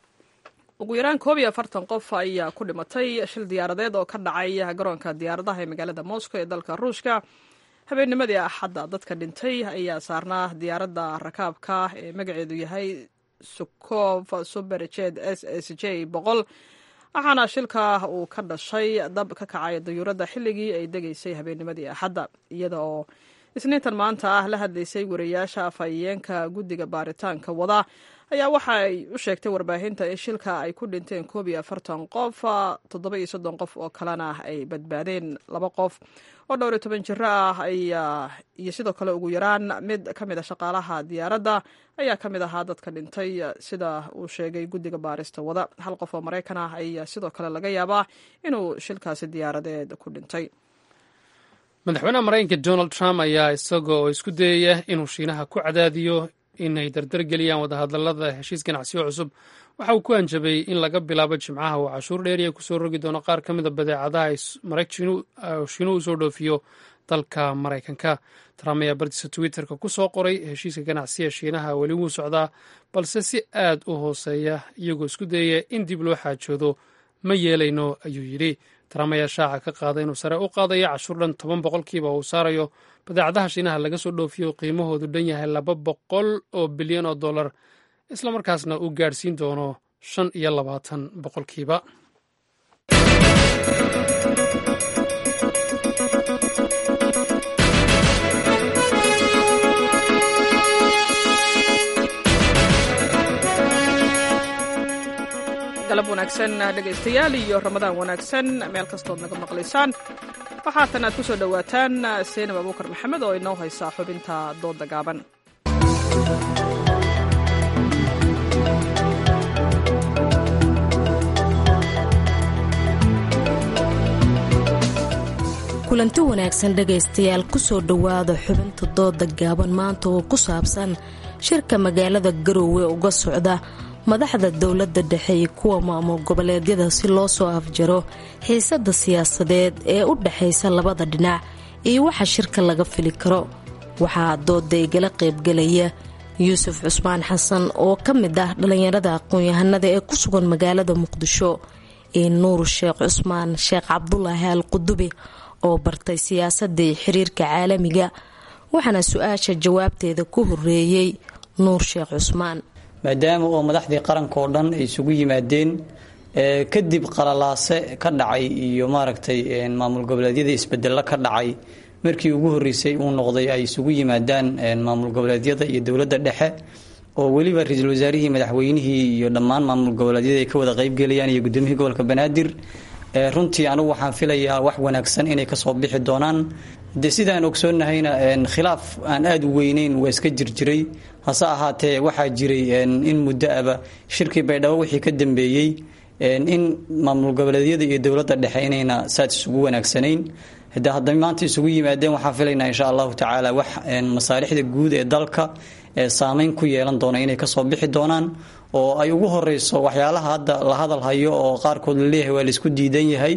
S2: ugu yaraan koob iyo afartan qof ayaa ku dhimatay shil diyaaradeed oo ka dhacay garoonka diyaaradaha ee magaalada moscow ee dalka ruushka habeennimadii axadda dadka dhintay ayaa saarnaa diyaaradda rakaabka ee magaceedu yahay sukov suberjed s s j boqol waxaana shilka uu ka dhashay dab ka kacay dayuuradda xilligii ay degaysay habeennimadii axadda iyada oo isniintan maanta ah la hadlaysay wariyaasha afhayeenka guddiga baaritaanka wada ayaa waxa ay u sheegtay warbaahinta in shilka ay ku dhinteen koob iyo afartan qof toddoba iyo soddon qof oo kalena ay badbaadeen laba qof oo dhowr iyo toban jiro ah ayaa iyo sidoo kale ugu yaraan mid ka mid a shaqaalaha diyaaradda ayaa ka mid ahaa dadka dhintay sida uu sheegay guddiga baarista wada hal qof oo maraykan ah ayaa sidoo kale laga yaabaa inuu shilkaasi diyaaradeed ku dhintay
S1: madaxweynaha maraykanka donald trump ayaa isaga oo isku dayaya inuu shiinaha ku cadaadiyo inay dardargeliyaan wadahadalada heshiis ganacsiyo cusub waxa uu ku hanjabay in laga bilaabo jimcaha uu cashuur dheeriya kusoo rogi doono qaar ka mida badeecadaha shiinuhu usoo dhoofiyo dalka maraykanka trump ayaa bartiisa twitterka ku soo qoray heshiiska ganacsiya shiinaha weli wuu socdaa balse si aad u hooseeya iyagoo isku dayaya in dib loo xaajoodo ma yeelayno ayuu yidhi trump ayaa shaaca ka qaaday inuu sare u qaadayo cashuur dhan toban boqolkiiba uu saarayo badeecadaha shiinaha laga soo dhoofiyo qiimahoodu dhan yahay laba boqol oo bilyan oo dollar islamarkaasna uu gaadhsiin doono shan iyo labaatan boqolkiiba
S2: galab wanaagsan dhegaystayaal iyo ramadaan wanaagsan meel kastood naga maqlaysaan waxaatan aad ku soo dhowaataan seenab abuukar maxamed oo inoo haysa xubinta dooda gaaban
S18: kulanti wanaagsan dhegaystayaal kusoo dhowaada xubinta dooda gaaban maanta oo ku saabsan shirka magaalada garoowe uga socda madaxda dowladda dhexe iyo kuwa maamul goboleedyada si loo soo afjaro xiisada siyaasadeed ee u dhexaysa labada dhinac iyo waxa shirka laga fili karo waxaa dooda igala qaybgalaya yuusuf cusmaan xasan oo ka mid ah dhallinyarada aqoon-yahanada ee ku sugan magaalada muqdisho iyo nuur sheekh cusmaan sheekh cabdulaahi al qudubi oo bartay siyaasadda iyo xiriirka caalamiga waxaana su-aasha jawaabteeda ku horeeyey nuur sheekh cusmaan
S19: maadaama oo madaxdii qaranka oo dhan ay isugu yimaadeen kadib qalalaase ka dhacay iyo maaragtay maamul goboleedyada isbedelo ka dhacay markii ugu horeysay uu noqday ay isugu yimaadaan maamul goboleedyada iyo dowladda dhexe oo weliba ra-iisul wasaarihii madaxweynihii iyo dhammaan maamul goboleedyada ay ka wada qeybgelayaan iyo gudoomiyihii gobolka banaadir runtii anigu waxaan filayaa wax wanaagsan inay kasoo bixi doonaan de sidaan ogsoonnahayna khilaaf aan aada u weyneyn waa iska jirjiray hase ahaatee waxaa jiray in muddo aba shirkii baydhabo wixii ka dambeeyey in maamul goboleedyada iyo dowladda dhexe inayna saad isugu wanaagsanayn de hadda maanta isugu yimaadeen waxaan filaynaa insha allahu tacaala wax masaalixda guud ee dalka saameyn ku yeelan doona inay kasoo bixi doonaan oo ay ugu horeyso waxyaalaha hadda la hadal hayo oo qaarkood laleeyahay waa laisku diidan yahay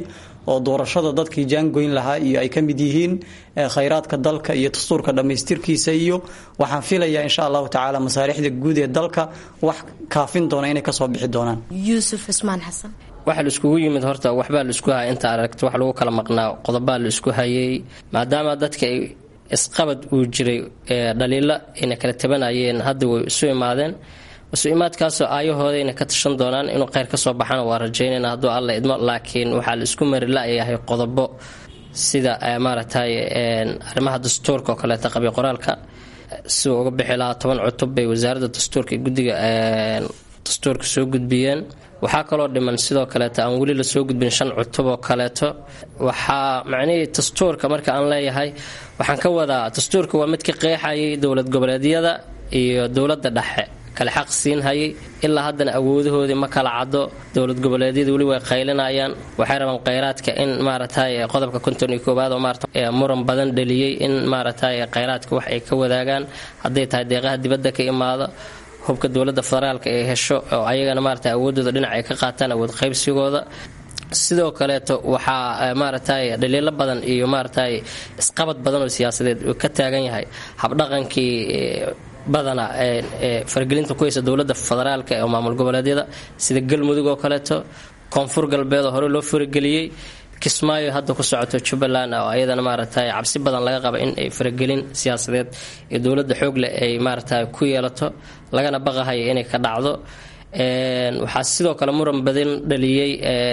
S19: oo doorashada dadkii jaangoyn lahaa iyo ay ka mid yihiin khayraadka dalka iyo dastuurka dhammaystirkiisa iyo waxaan filayaa insha allahu tacaala masaalixda guud ee dalka wax kaafin doona inay kasoo bixi doonaan
S18: yuusuf cismaan xasan
S20: waxaa la iskugu yimid horta waxbaa la isku haya inta aragta wax lagu kala maqnaa qodobaa la isku hayay maadaama dadka ay isqabad uu jiray dhaliilo ayna kala tabanayeen hadda way isu imaadeen isu imaadkaasoo aayahoodayna ka tashan doonaan inuu kheyr kasoo baxana waa rajaynayna hadduu alla idmo laakiin waxaa la isku mari la-yahay qodobo sida maaragtay arrimaha dastuurka oo kaleeta qabi qoraalka siduu uga bixi lahaa toban cutub bay wasaaradda dastuurka iyo guddiga dastuurka soo gudbiyeen waxaa kaloo dhiman sidoo kaleeto aan weli la soo gudbin shan cutub oo kaleeto waxaa macnihii dastuurka marka aan leeyahay waxaan ka wadaa dastuurka waa mid ka qeexayay dowlad goboleedyada iyo dowladda dhexe kale xaq siin hayay ilaa haddana awoodahoodii ma kala caddo dowlad goboleedyada weli way qaylinayaan waxay rabaan kheyraadka in maaragtay qodobka konton iyo koowaad oo maarata muran badan dhaliyey in maaragtay kheyraadka wax ay ka wadaagaan hadday tahay deeqaha dibadda ka imaado hubka dowladda federaalka ay hesho oo ayagana maarata awoodooda dhinac ay ka qaataan awood qaybsigooda sidoo kaleeto waxaa maaragtay dhaliilo badan iyo maaragtay isqabad badan oo siyaasadeed uu ka taagan yahay habdhaqankii badana ee faragelinta ku haysa dowladda federaalka ee maamul goboleedyada sida galmudug oo kaleeto koonfur galbeed oo hore loo farageliyey kismaayo hadda ku socoto jubbaland oo ayadana maaragtay cabsi badan laga qaba in ay faragelin siyaasadeed ee dowladda xoog leh ay maaragtay ku yeelato lagana baqahaya inay ka dhacdo waxaa sidoo kale muran badan dhaliyey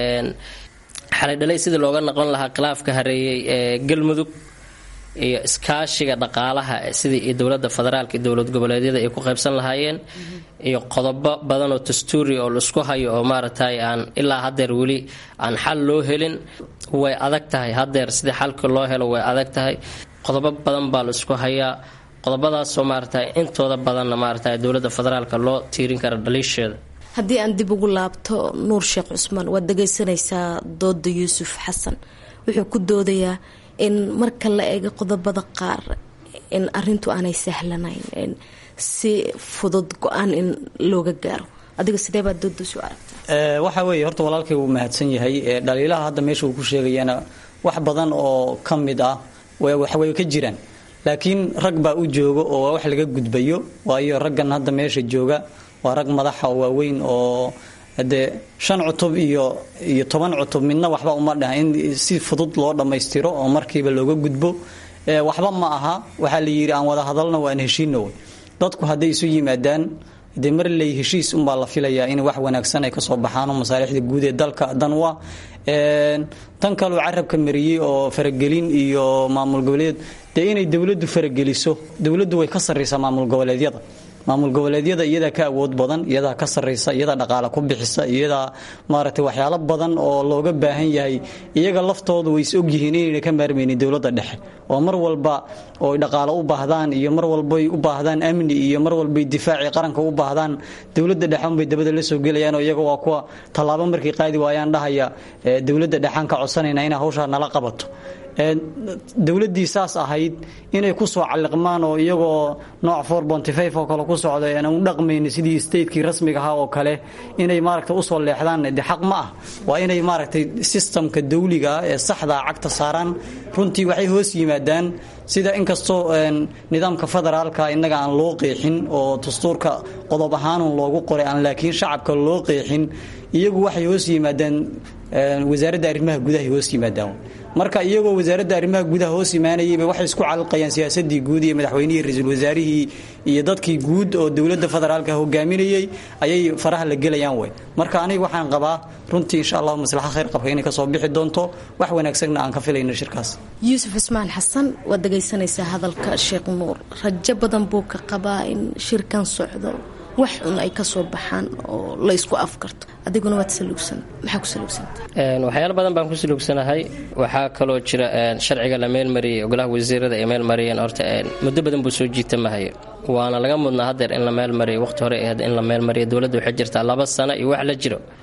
S20: xalay dhalay sidii looga noqon lahaa khilaafka hareeyey ee galmudug iyo iskaashiga dhaqaalaha sidii iyo dowladda federaalka iyo dowlad goboleedyada ay ku qaybsan lahaayeen iyo qodobo badan oo dastuuri oo laisku hayo oo maaragtay aan ilaa hadeer weli aan xal loo helin way adag tahay hadeer sidii xalka loo helo way adag tahay qodobo badan baa la isku hayaa qodobadaasoo maaragtay intooda badanna maaragtay dowladda federaalka loo tiirin kara dhaliisheeda
S18: haddii aan dib ugu laabto nuur sheekh cusmaan waad dhagaysanaysaa dooda yuusuf xasan wuxuu ku doodayaa in marka la eego qodobada qaar in arintu aanay sahlanayn si fudud go-aan in looga gaaro adiga sidee baad doodasu aragtaa
S19: waxa weeye horta walaalkay wuu mahadsan yahay dhaliilaha hadda meesha uu ku sheegayana wax badan oo ka mid ah waxway ka jiraan laakiin rag baa u jooga oo wax laga gudbayo waayo raggan hadda meesha jooga waa rag madaxa oo waaweyn oo dee shan cutub iyo iyo toban cutub midna waxba uma dhaha in si fudud loo dhammaystiro oo markiiba looga gudbo waxba ma aha waxaa la yidhi aan wada hadalna waan heshiino dadku hadday isu yimaadaan dee mar ley heshiis unbaa la filayaa in wax wanaagsan ay kasoo baxaan masaalixda guud ee dalka dan waa tan kaloo carabka mariyey oo faragelin iyo maamul goboleed dee inay dowladdu farageliso dowladdu way ka sarraysaa maamul goboleedyada maamul goboleedyada iyadaa ka awood badan iyadaa ka sarraysa iyadaa dhaqaale ku bixisa iyadaa maaragtay waxyaalo badan oo looga baahan yahay iyaga laftoodu way is ogyihiin inayna ka maarmaynin dowladda dhexe oo mar walba oo dhaqaale u baahdaan iyo mar walbay u baahdaan amni iyo mar walbay difaacii qaranka u baahdaan dowladda dhexe unbay dabada la soo gelayaan oo iyaga waa kuwa tallaabo markay qaadi waayaan dhahaya dowladda dhexaan ka codsanayna inay hawshaa nala qabato dowladdii saas ahayd inay ku soo calliqmaan oo iyagoo nooc oo kale ku socda aan u dhaqmayni sidii statekii rasmiga ahaa oo kale inay maaragta usoo leexdaan de xaq ma ah waa inay maaragtay sistamka dawliga ah ee saxdaa cagta saaraan runtii waxay hoos yimaadaan sida inkastoo nidaamka federaalka innaga aan loo qeexin oo dastuurka qodob ahaanun loogu qoray aan laakiin shacabka loo qeexin iyagu waxay hoos yimaadaan wasaaradda arrimaha gudahay hoos yimaadaan marka iyagoo wasaaradda arrimaha gudaha hoos imaanayayba waxay isku calqayaan siyaasadii guud iyo madaxweynihii ra-iisul wasaarihii iyo dadkii guud oo dowladda federaalka hogaaminayay ayay faraha la gelayaan wey marka aniga waxaan qabaa runtii insha allahu maslaxa khayr qabka inay kasoo bixi doonto wax wanaagsanna aan ka filayno shirkaas
S18: yuusuf ismaan xasan waad dhagaysanaysaa hadalka sheekh nuur rajo badan buu ka qabaa in shirkan socdo wax un ay kasoo baxaan oo la isku afkarto adiguna waad saluugsan maxaa ku saluugsanta
S20: waxyaalo badan baan ku saluugsanahay waxaa kaloo jira sharciga la meelmariyay golaha wasiirada ay meelmariyeen horta muddo badan buu soo jiitamahayo waana laga mudnaa hadeer in la meelmariyo waqti hore ahayd in la meelmariyo dowladda waxay jirtaa laba sano iyo wax la jiro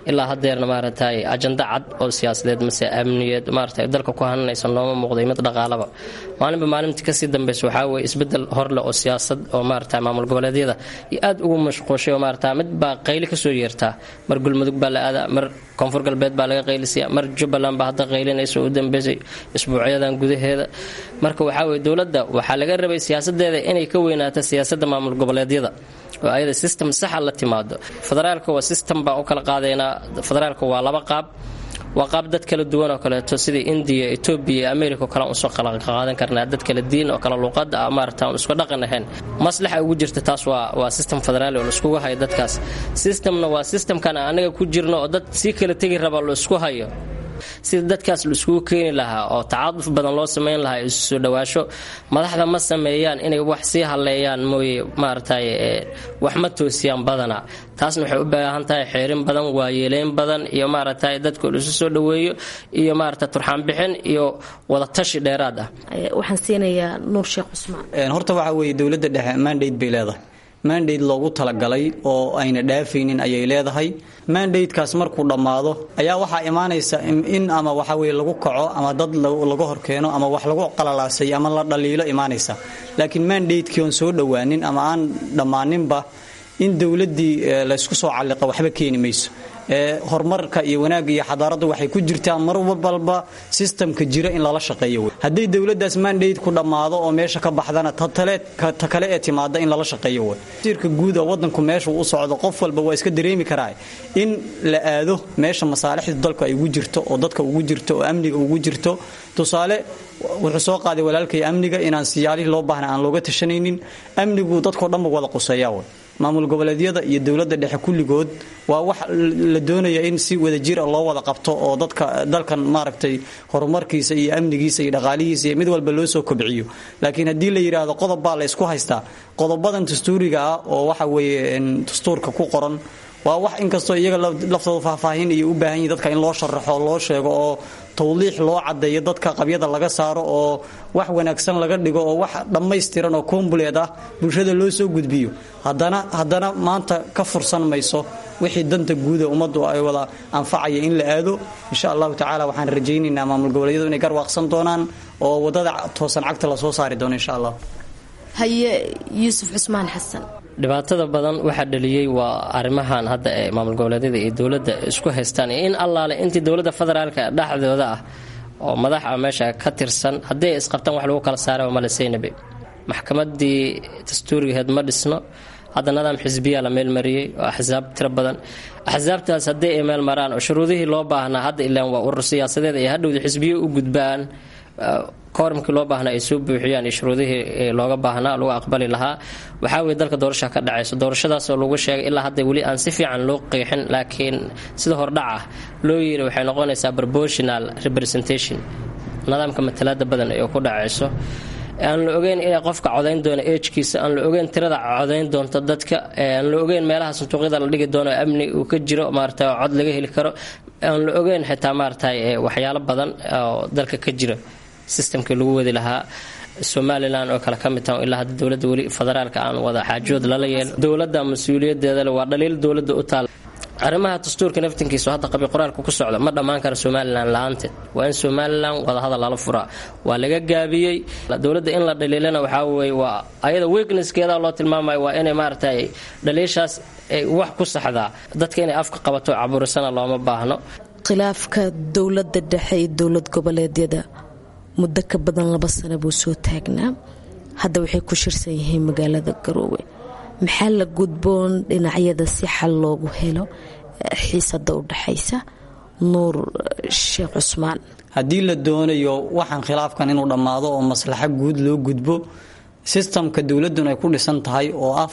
S20: ilaa hadeerna maaragtay ajanda cad oo siyaasadeed mase amniyeed maaragtay dalka ku hananaysa nooma muuqday mid dhaqaalaba maalinba maalintii kasii dambeysa waxaa weye isbedel horleh oo siyaasad oo maaragtay maamul goboleedyada iyo aad ugu mashquushay oo maaragta mid baa qayli kasoo yeertaa mar gulmudug baa la aadaa mar koonfur galbeed baa laga qaylisiya mar jubbaland baa hadda qaylinaysa u dambeysay isbuucyadan gudaheeda marka waxaa weye dowladda waxaa laga rabay siyaasadeeda inay ka weynaato siyaasadda maamul goboleedyada oo ayada system saxa la timaado federaalka waa system baan u kala qaadaynaa federaalka waa laba qaab waa qaab dad kala duwan oo kaleeto sidai indiya etoobiya iyo america o kale aan usoo qaadan karnaa dad kala diin oo kale luuqada ah maarata aan isku dhaqan ahayn maslaxa ugu jirta taas waa waa system federaali oo laiskugu hayo dadkaas systemna waa systemkan anaga ku jirno oo dad sii kala tegi raba laisku hayo sida dadkaas laiskugu keeni lahaa oo tacaaduf badan loo samayn lahaa isu soo dhawaasho madaxda ma sameeyaan inay wax sii haleeyaan mooye maaragtay wax ma toosiyaan badana taasna waxay u baahan tahay xeerin badan waayeeleyn badan iyo maaragtay dadka laisu soo dhaweeyo iyo maarata turxaanbixin iyo wadatashi dheeraad ah
S18: waxaan siinayaa nuur sheekh cusmaan
S19: horta waxaa weeye dowladda dhexe mandate bay leedahay mandate loogu talagalay oo ayna dhaafaynin ayay leedahay mandatekaas markuu dhammaado ayaa waxaa imaanaysa in ama waxa weye lagu kaco ama dad laga horkeeno ama wax lagu qalalaasay ama la dhaliilo imaanaysa laakiin mandatekii oon soo dhowaanin ama aan dhammaaninba in dowladdii laysku soo calliqa waxba keeni mayso horumarka iyo wanaagga iyo xadaaraddu waxay ku jirtaa mar walba sistamka jira in lala shaqeeyo wey hadday dowladdaas mandate ku dhammaado oo meesha ka baxdana ta kale ee timaada in lala shaqeeyo wey wasiirka guud oo wadanku meesha u socdo qof walba waa iska dareemi karaa in la aado meesha masaalixda dalku ay ugu jirto oo dadka ugu jirto oo amniga ugu jirto tusaale wuxuu soo qaaday walaalkay amniga inaan siyaalihii loo baahna aan looga tashanaynin amnigu dadkao dhanba wada quseeyaa wey maamul goboleedyada iyo dowladda dhexe kulligood waa wax la doonaya in si wadajir loo wada qabto oo dadka dalkan maaragtay horumarkiisa iyo amnigiisa iyo dhaqaalihiisa iyo mid walba loo soo kobciyo laakiin haddii la yidhaahdo qodob baa la ysku haystaa qodobadan dastuuriga ah oo waxa weeye dastuurka ku qoran waa wax inkastoo iyaga laftooda faahfaahin iyo u baahan yihin dadka in loo sharaxo loo sheego oo tawdiix loo cadeeyo dadka qabyada laga saaro oo wax wanaagsan laga dhigo oo wax dhammaystiran oo kombuleed ah bulshada loo soo gudbiyo haddana haddana maanta ka fursan mayso wixii danta guuda ummaddu ay wada anfacaya in la aado insha allahu tacaala waxaan rajaynaynaa maamul goboleedyadu inay garwaaqsan doonaan oo wadada toosan cagta lasoo saari doono insha allah
S18: haye yuusuf cusmaan xasan
S20: dhibaatada badan waxaa dhaliyey waa arrimahan hadda ee maamul goboleedyada iyo dowladda isku haystaan iyo in allaale intii dowladda federaalka dhexdooda ah oo madaxa meesha ka tirsan haddii ay isqabtaan wax lagu kala saara male saynabe maxkamadii dastuurigaheed ma dhisno hadda nidaam xisbiyaa la meelmariyey oo axsaab tiro badan axsaabtaas haddii ay meel maraan oo shuruudihii loo baahnaa hadda ilaan waa urur siyaasadeed ay hadhowda xisbiyo u gudbaan koormkii loo baahnaa ay soo buuxiyaan iyo shuruudihii looga baahnaa lagu aqbali lahaa waxaa weye dalka doorasha ka dhacayso doorashadaasoo lagu sheegay ilaa hadda weli aan si fiican loo qeexin laakiin sida hordhac ah loo yiri waxay noqonaysaa proportional representation nidaamka matalaada badan ee ku dhacayso aan la ogeyn inay qofka codayn doono ejkiisa aan la ogeyn tirada codayn doonto dadka aan la ogeyn meelaha sanduuqyada la dhigi doono amni uu ka jiro maarata cod laga heli karo aan la ogeyn xitaa maarata waxyaalo badan oo dalka ka jira sistamkii lagu wadi lahaa somalilan oo kale ka mid taha ilaa hadda dowladda weli federaalka aan wada xaajood lala yeel dowladda mas-uuliyadeeda le waa dhaliil dowladda u taal arrimaha dastuurka naftinkiisa hadda qabi qoraalka ku socda ma dhammaan kara somalilan la-aanteed waa in somalilan wadahadal lala furaa waa laga gaabiyey dowladda in la dhaliilana waxaa weye waa ayada weaknesskeeda loo tilmaamayo waa inay maaragtay dhaliishaas ay wax ku saxdaa dadka inay afka qabato caburisana looma baahno
S18: khilaafka dowladda dhexe iyo dowlad goboleedyada muddo ka badan laba sano buu soo taagnaa hadda waxay ku shirsan yihiin magaalada garoowe maxaa la gudboon dhinacyada si xal loogu helo xiisada u dhexaysa nuur sheekh cusmaan
S19: haddii la doonayo waxaan khilaafkan inuu dhammaado oo maslaxo guud loo gudbo sistamka dowladun ay ku dhisan tahay oo ah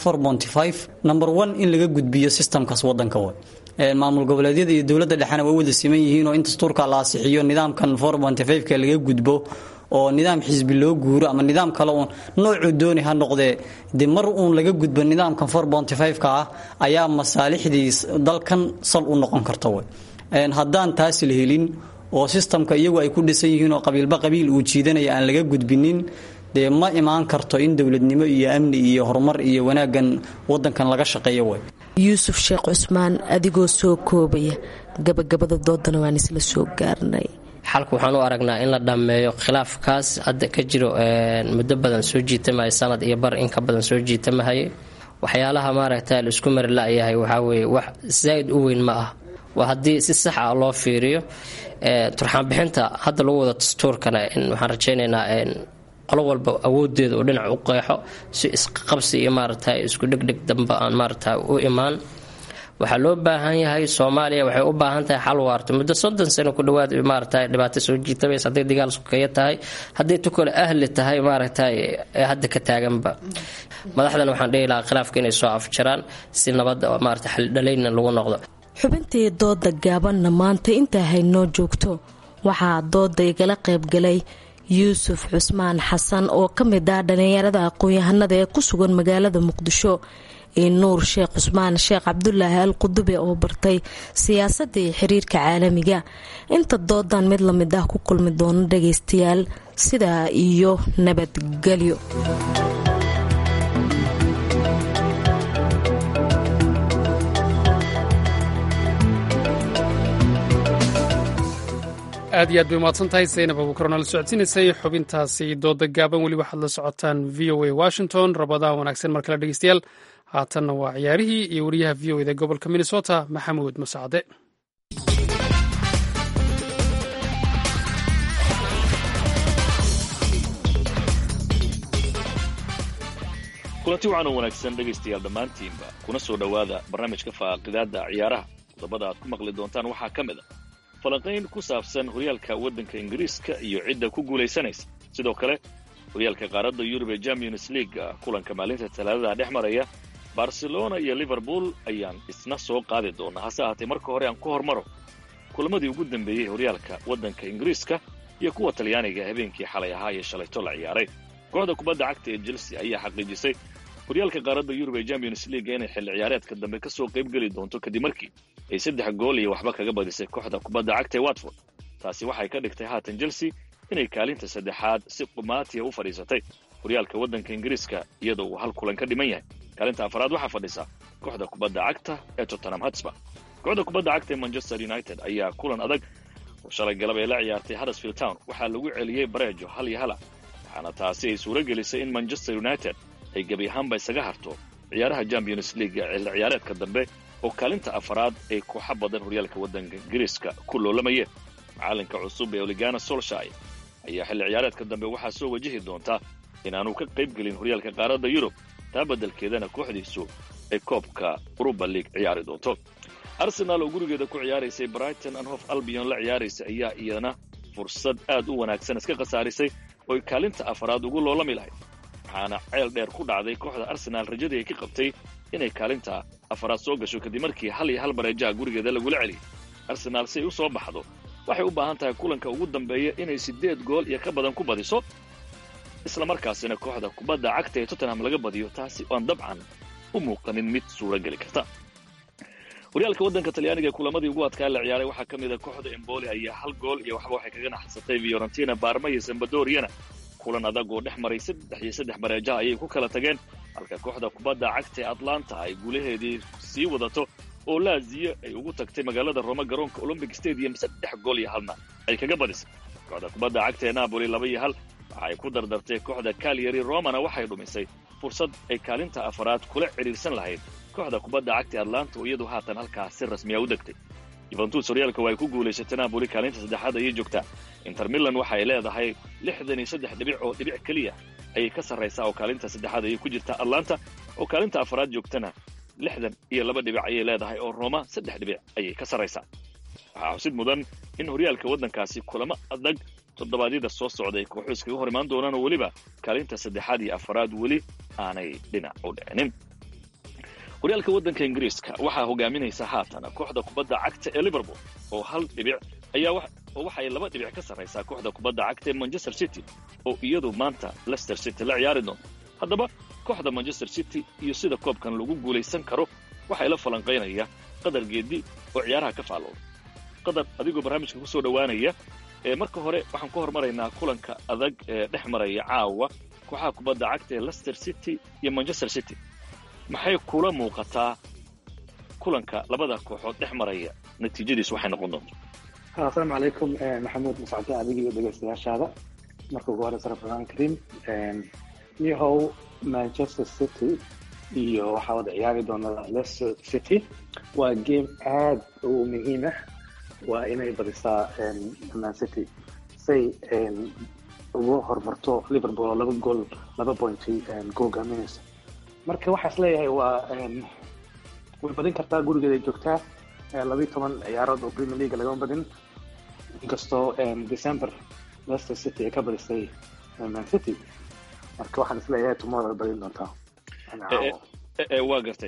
S19: number one in laga gudbiyo sistamkaas wadanka wa maamul goboleedyada iyo dowladda dhexena way wada siman yihiin oo in dastuurka la asixiyo nidaamkan ka laga gudbo oo nidaam xisbi loo guuro ama nidaam kale uun noocuu dooni ha noqdee de mar uun laga gudbo nidaamkan ka ah ayaa masaalixdii dalkan sal u noqon karta w haddaan taas la helin oo sistamka iyagu ay ku dhisan yihiin oo qabiilba qabiil uu jiidanaya aan laga gudbinin dee ma imaan karto in dowladnimo iyo amni iyo horumar iyo wanaaggan wadankan laga shaqeeyo way
S18: yuusuf sheekh cusmaan adigoo soo koobaya gabagabada doodana waan isla soo gaarnay
S20: xalka waxaan u aragnaa in la dhammeeyo khilaafkaas hadda ka jiro muddo badan soo jiitamaya sanad iyo bar in ka badan soo jiitamahaye waxyaalaha maaragta la isku mari la-yahay waxaa weeye wax zaa'id u weyn ma ah waa haddii si sax ah loo fiiriyo turxaanbixinta hadda lagu wada dastuurkana waxaan rajaynaynaa qolo walba awoodeeda oo dhinac u qeexo si isqabsi iyo maaragta isku dhegdheg damba aan maaragta u imaan waxaa loo baahan yahay soomaaliya waxay u baahan tahay xal waarto muddo soddon sano ku dhawaad maaragta dhibaato soo jiitamaysa hadday dagaal sukaya tahay hadday tukale ahli tahay maaragta hadda ka taaganba madaxdan waxaan dhihi lahaa khilaafka inay soo afjaraan si nabadda maarata xaldhalayna lagu noqdo
S18: xubintii dooda gaabanna maanta intaa haynoo joogto waxaa dooda igala qaybgalay yuusuf cusmaan xasan oo ka mid ah dhallinyarada aqoon-yahanada ee ku sugan magaalada muqdisho iyo nuur sheekh cusmaan sheekh cabdulaahi al qudube oo bartay siyaasadda iyo xiriirka caalamiga inta doodan mid lamid ah ku kulmi doono dhagaystayaal sidaa iyo nabadgelyo
S1: aad iyo aad bay umahadsan tahay saynab abuukar oo nala socodsiinaysay xubintaasi dooda gaaban weli waxaad la socotaan v o a washington rabadaan wanaagsan mar kale dhegeystayaal haatanna waa ciyaarihii iyo wariyaha v o eda gobolka minnesota maxamuud masacde
S21: kulanti wacan oo wanaagsan dhegaystayaal dhammaantiinba kuna soo dhowaada barnaamijka faaqidaadda ciyaaraha qodobada aad ku maqli doontaan waxaa ka mid a falanqayn ku saabsan horyaalka waddanka ingiriiska iyo cidda ku guulaysanaysa sidoo kale horyaalka qaaradda yurub ee champions league kulanka maalinta talaadada dhex maraya barcelona iyo liverpool ayaan isna soo qaadi doonaa hase ahaatee marka hore aan ku hormaro kulamadii ugu dambeeyey horyaalka waddanka ingiriiska iyo kuwa talyaaniga habeenkii xalay ahaa ee shalayto la ciyaaray kooxda kubadda cagta ee chelsea ayaa xaqiijisay horyaalka qaaradda yurub ee champions league inay xilli ciyaareedka dambe ka soo qayb geli doonto kadib markii ay saddex gool iyo waxba kaga badisay kooxda kubadda cagta ee watford taasi waxay ka dhigtay haatan chelsea inay kaalinta saddexaad si qumaatiya u fadhiisatay horyaalka waddanka ingiriiska iyadoo uu hal kulan ka dhiman yahay kaalinta afaraad waxaa fadhisa kooxda kubadda cagta ee tottenham hotspur kooxda kubadda cagta ee manchester united ayaa kulan adag oo shalay galab ee la ciyaartay huddersfield town waxaa lagu celiyey bareejo hal iyo hala waxaana taasi ay suuro gelisay in manchester united ay gebi ahaanba isaga harto ciyaaraha champions league xilli ciyaareedka dambe oo kaalinta afaraad ay kooxa badan horyaalka waddanka ingiriiska ku loolamayeen macalinka cusub ee oligana solshay ayaa xilli ciyaareedka dambe waxaa soo wajihi doonta inaanu ka qayb gelin horyaalka qaaradda yurub taa beddelkeedana kooxdiisu ay koobka uruba league ciyaari doonto arsenaal oo gurigeeda ku ciyaaraysay brighton and hof albion la ciyaaraysa ayaa iyana fursad aad u wanaagsan iska khasaarisay oo ay kaalinta afaraad ugu loolami lahayd waxaana ceel dheer ku dhacday kooxda arsenaal rajadii ay ka qabtay inay kaalinta afaraad soo gasho kadib markii hal iyo hal bareejaha gurigeeda lagula celiyay arsenaal si ay u soo baxdo waxay u baahan tahay kulanka ugu dambeeya inay siddeed gool iyo ka badan ku badiso isla markaasina kooxda kubadda cagta ee tottenham laga badiyo taasi oan dabcan u muuqanin mid suuro geli karta horyaalka waddanka talyaaniga ee kulamadii ugu adkaa la ciyaaray waxaa ka mid a kooxda emboli ayaa hal gool iyo waxba waxay kaga naxsatay fiorentina baarma iyo sambadoriana kulan adag oo dhex maray saddex iyo saddex bareejaha ayay ku kala tageen halka kooxda kubadda cagta ee atlanta ay guulaheedii sii wadato oo laaziyo ay ugu tagtay magaalada roma garoonka olombic stadium saddex gool iyo halna ay kaga badisay kooxda kubadda cagta ee napoli laba iyo hal waxa ay ku dardartay kooxda kalyari romana waxay dhumisay fursad ay kaalinta afaraad kula cidhiirsan lahayd kooxda kubadda cagta ee atlanta oo iyadu haatan halkaas si rasmiya u degtay yuventus horyaalka waa ay ku guulaysatay napoli kaalinta saddexaad ayay joogtaa inter milan waxa ay leedahay lixdan iyo saddex dhibic oo dhibic keliya ayay ka sarraysaa oo kaalinta saddexaad ayay ku jirtaa atlanta oo kaalinta afaraad joogtana lixdan iyo laba dhibic ayay leedahay oo roma saddex dhibic ayay ka sarraysaa waxaa xusid mudan in horyaalka waddankaasi kulamo adag toddobaadyada soo socda ay kooxu iskaga hor imaan doonaan oo weliba kaalinta saddexaad iyo afaraad weli aanay dhinac u dhicinin horyaalka waddanka ingiriiska waxaa hogaaminaysa haatan kooxda kubadda cagta ee liverpool oo hal dhibic ayaa oo waxay laba dhibic ka sarraysaa kooxda kubadda cagta ee manchester city oo iyadu maanta leicester city la ciyaari doonto haddaba kooxda manchester city iyo sida koobkan lagu guulaysan karo waxaa ila falanqaynaya qadar geedi oo ciyaaraha ka faallooda qadar adigoo barnaamijka ku soo dhowaanaya ee marka hore waxaan ku hormaraynaa kulanka adag ee dhex maraya caawa kooxaha kubadda cagta ee leicester city iyo manchester city maxay kula muuqataa kulanka labada kooxood dhex maraya natiijadiis waxay noqon doonto
S3: asalaamu calaykum maxamuud mascade adiga iyo dhegeystayaashaada marka ugu horeysa ramadaan kariim yahow manchester city iyo waxaa wada ciyaari doona leicester city waa game aad u muhiim ah waa inay badisaa man city say ugu horumarto liverpool oo laba gool laba pointy googaminaysa marka waxaa is leeyahay waa way badin kartaa gurigeeda ay joogtaa labiiyo toban ciyaarood oo premier league lagama badin inkastoo december leicester city ay ka badisay man city marka waxaan is leeyahay tomorrow ay badin doontaa
S21: waa gartay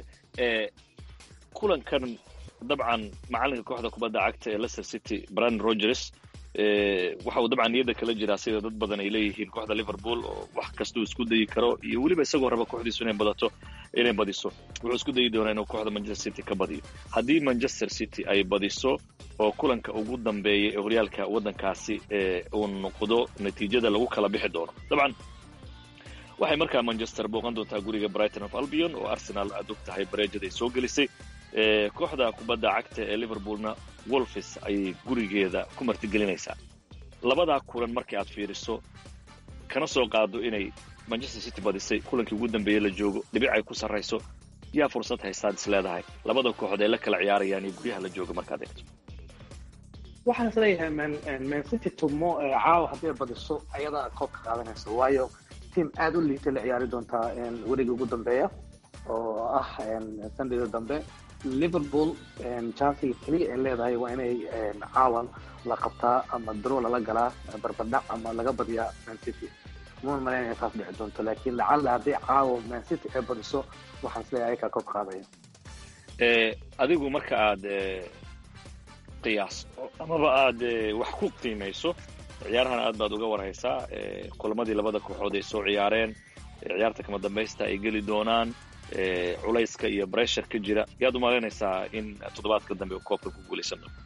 S21: kulankan dabcan macalinka kooxda kubadda cagta ee leicester city brandon rogers waxa uu dabcan niyadda kala jiraa sida dad badan ay leeyihiin kooxda liverpool oo wax kastuu isku dayi karo iyo weliba isagoo raba kooxdiisu inay badato inay badiso wuxuu isku dayi doonaa inuu kooxda manchester city ka badiyo haddii manchester city ay badiso oo kulanka ugu dambeeya ee horyaalka waddankaasi uu noqdo natiijada lagu kala bixi doono dabcan waxay markaa manchester booqan doontaa guriga brighton of albion oo arsenal aad og tahay bareejada ay soo gelisay kooxda kubadda cagta ee liverpoolna wolfis ayay gurigeeda ku martigelinaysaa labadaa kulan markii aad fiiriso kana soo qaado inay manchester city badisay kulankii ugu dambeeyey la joogo dhibic ay ku sarrayso yaa fursad haystaad is leedahay labada kooxood ay la kala ciyaarayaan iyo guryaha la jooga markaad eegto
S3: waxaan is leeyahay man man city tumo caawa hadday badiso ayadaa koobka qaadanaysa waayo team aada u liitay la ciyaari doontaa weriga ugu dambeeya oo ah sandayda dambe liverpool chansiga keliya ay leedahay waa inay caawan la qabtaa ama daro lala galaa barbardhac ama laga badiyaa man city muun malayn inay taas dhici doonto laakiin lacalla haddii caawa man city ay badiso waxaan isleeyahay ayakaa koob qaadaya
S21: adigu marka aad qiyaas amaba aad wax ku qiimayso ciyaarahan aad baad uga warhaysaa kulamadii labada kooxood ay soo ciyaareen ciyaarta kama dambaysta ay geli doonaan culayska iyo bressure ka jira yaad u malaynaysaa in toddobaadka dambe uu koobka ku guulaysan doono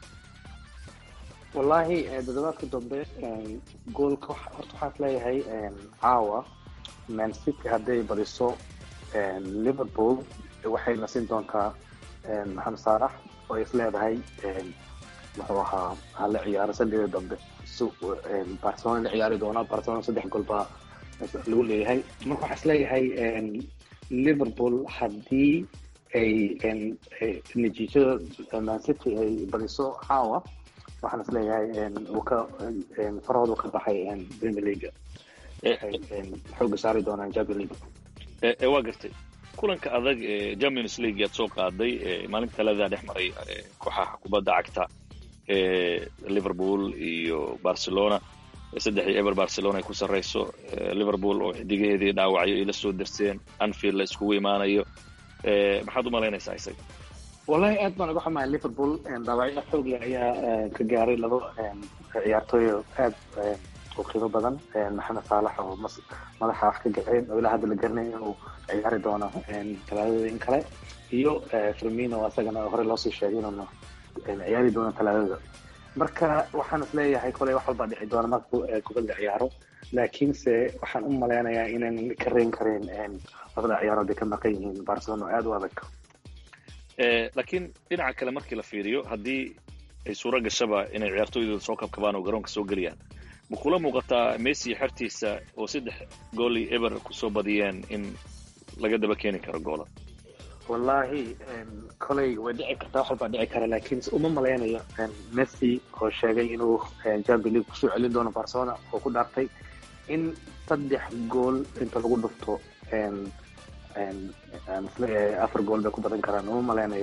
S3: wallaahi toddobaadka dambe goolka horta waxaan is leeyahay caawa man city hadday badiso liverpool waxay nasin doontaa maxamed saalax oo is leedahay muxuu ahaa hala ciyaaro sandida dambe barcelona la ciyaari doonaa barcelona saddex gool baa lagu leeyahay marka waxaa is leeyahay liverpool haddii ay natiijada man city ay badiso caawa waxaan is leeyahay uu ka farahoodu ka baxay premier league xooga saari doonaan champion league
S21: waa gartay kulanka adag ee champions league aad soo qaaday maalinta taladaa dhex maray kooxaha kubadda cagta ee liverpool iyo barcelona saddexdii eber barcelona ay ku sarrayso liverpool oo xidigaheedii dhaawacyo ay la soo darseen anfield la iskugu imaanayo maxaad u malaynaysaa isaga
S3: wallahi aad baan uga xumahay liverpool dhaawacyo xoogle ayaa ka gaaray laba ciyaartooy aad u qiimo badan maxamed saalax oo madaxa wax ka gaceen oo ilaa hadda la garanay inuu ciyaari doono talaadada in kale iyo firmino asagana hore loosii sheegay inuuna ciyaari doono talaadada marka waxaan is leeyahay koley wax walbaa dhici doona marka kubadda ciyaaro laakiinse waxaan u malaynayaa inaan ka reyn karin labada ciyaarood ay ka maqan yihiin barcelona oo aada u adag
S21: laakiin dhinaca kale markii la fiiriyo haddii ay suuro gashaba inay ciyaartooydooda soo kabkabaan oo garoonka soo geliyaan ma kula muuqataa messi xertiisa oo saddex gooli eber kusoo badiyeen in laga daba keeni karo goola
S3: wallaahi koley way dhici kartaa wax walbaa dhici kara laakiin uma malaynayo messi oo sheegay inuu champion league kusoo celin doono barcelona oo ku dhaartay in saddex gool inta lagu dhufto isleeyahay afar gool bay ku badan karaan uma malaynayo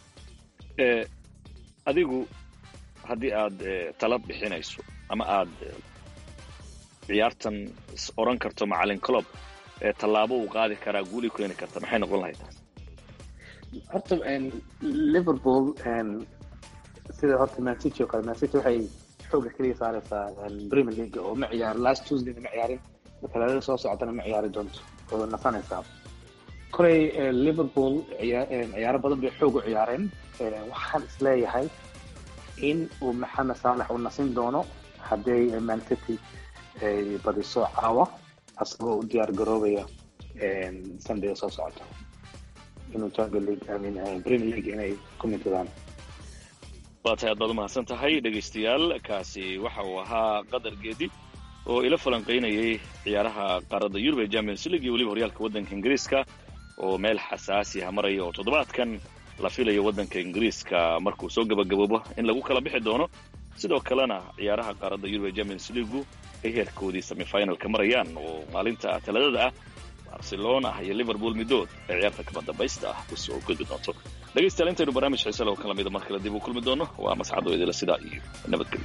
S21: adigu haddii aad talab bixinayso ama aad ciyaartan oran karto macalin clob tallaabo uu qaadi karaa guuli keeni karta maxay noqon lahayd taas
S3: horta liverpool sida horta man city oo kale man city waxay xooga keliya saaraysaa premier league oo ma ciyaar last tuesdayna ma ciyaarin talaadada soo socotana ma ciyaari doonto oo nasanaysaa koley liverpool ciyaaro badan bay xoog u ciyaareen waxaan is leeyahay in uu maxamed saalax uu nasin doono hadday man city ay badiso caawa asagoo u diyaar garoobaya sunday soo socota inuu champion league I mean premier league inay ku mintadaan
S21: waa tahay aad baad umahadsan tahay dhegaystayaal kaasi waxa uu ahaa qadar geedi oo ila falanqaynayay ciyaaraha qaaradda yurub ee champions league iyo weliba horyaalka waddanka ingiriiska oo meel xasaasi ah maraya oo toddobaadkan la filayo waddanka ingiriiska markuu soo gabagaboobo in lagu kala bixi doono sidoo kalena ciyaaraha qaaradda yurub ee champions leagu ay heerkoodii semifinalka marayaan oo maalinta talaadada ah barcelona iyo liverpool midood ee ciyaarta kama dambaysta ah usoo gudbi doonto dhegaystayaal intaynu barnaamij xiise loo kala mida mar kale dib u kulmi doono waa mascado idila sidaa iyo nabadgelyo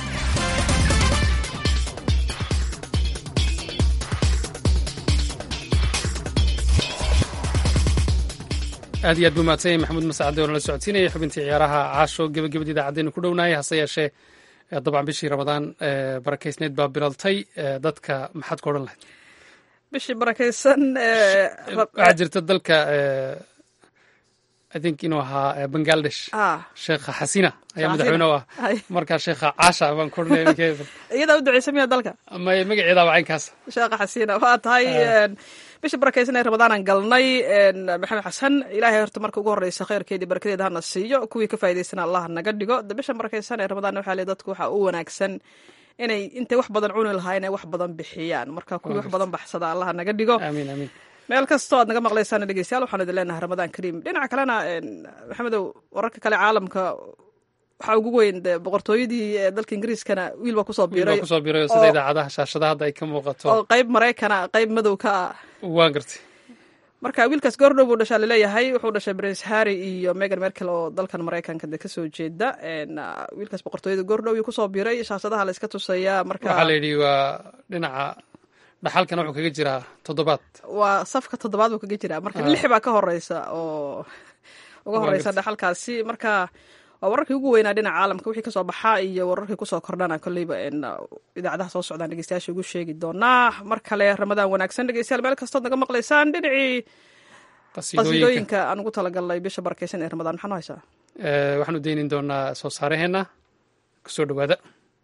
S1: aad iyo aad buu mahadsan yahay maxamuud masacade oo nala socodsiinaya xubintii ciyaaraha caasho gebagabada idaacaddeenu ku dhownaayay hase yeeshee dabcan bishii ramadaan barakeysneed baa bilaltay dadka maxaad ku odhan lahayd
S2: bishii barakaysan
S1: waxaa jirta dalka i think inuu ahaa bangladesh sheekha xasina ayaa madaxweyne u ah markaa sheekha caasha baan ku odhanaya
S2: iyadaa u duceysa miya dalka
S1: may magaceedaaba caynkaas
S2: sheekha xasina waa tahay bishii barakaysan ee ramadaanan galnay maxamed xasan ilaahay horta marka ugu horreysa khayrkeedii barakadeeda hana siiyo kuwii ka faa'idaysana allah naga dhigo bishan barakaysan ee ramadaan waxaa le dadku waxaa u wanaagsan inay intay wax badan cuni lahaa inay wax badan bixiyaan marka kuwii wax badan baxsada allah naga dhigo
S1: amiin amiin
S2: meel kastoo aad naga maqlaysaan dhegeystayaal waxaan idin leenahay ramadaan kariim dhinaca kalena maxamedow wararka kale caalamka waxaa ugu weyn de boqortooyadii dalka ingiriiskana wiil baa kusoo biiray
S1: kusoo biiray oo sida idaacadaha shaashadaha hadda ay ka muuqato
S2: oo qayb maraykana qayb madow ka ah
S1: waan gartay
S2: marka wiilkaas goordhow buu dhashaa laleeyahay wuxuu dhashay prince harry iyo megan merkel oo dalkan maraykanka de kasoo jeeda wiilkaas boqortooyada goordhow iyuu kusoo biiray shaashadaha la iska tusayaa marka
S1: waxaa la yidhi waa dhinaca dhaxalkana wuxuu kaga jiraa toddobaad
S2: waa safka toddobaad buu kaga jiraa marka lix baa ka horeysa oo uga horeysa dhaxalkaasi marka waa wararkii ugu weynaa dhinaca caalamka wixii kasoo baxaa iyo wararkii kusoo kordhana kolleyba idaacadaha soo socdaan dhegeystayaasha ugu sheegi doonaa mar kale ramadaan wanaagsan dhegeystayaal meel kastood naga maqlaysaan dhinacii qasiidooyinka aan ugu talagalnay bisha barakeysan ee ramadaan maxaa noo haysaa
S1: waxaanu deynin doonaa soo saaraheenna kusoo dhowaada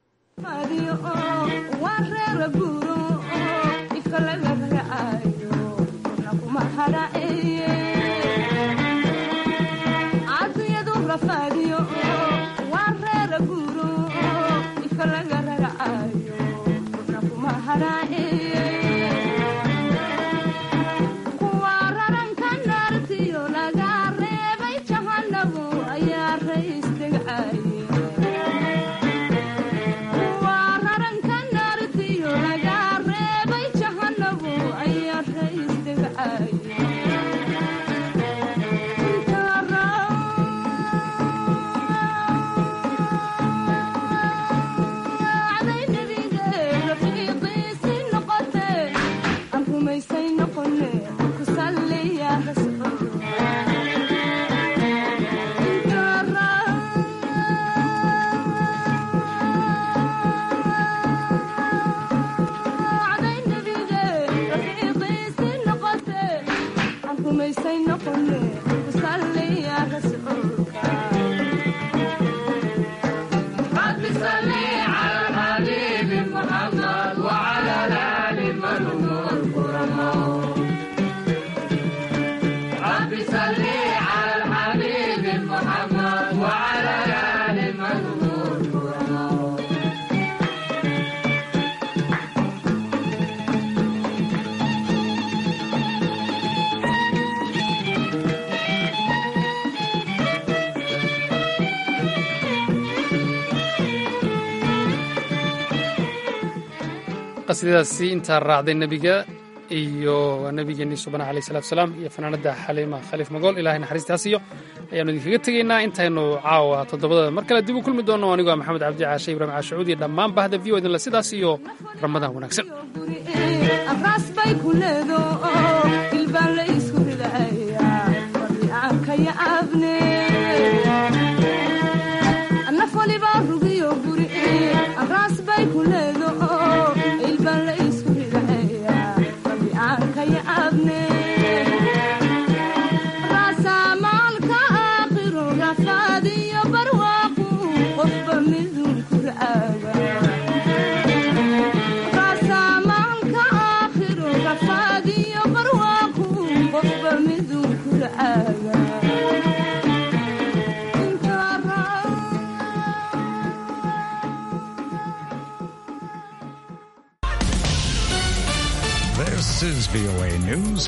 S1: qasiidadaasi intaa raacday nebiga iyo waa nebigeenii subana aleyh salatu salaam iyo fanaanadda xaliima khaliif magool ilahay naxariistaas iyo ayaanu idinkaga tegaynaa intaynu caawa toddobadada mar kale dib u kulmi doonno anigoo maxamed cabdi caashe ibrahim caashacuud iyo dhammaan bahda v o idinle sidaas iyo ramadaan wanaagsan
S6: VOA News.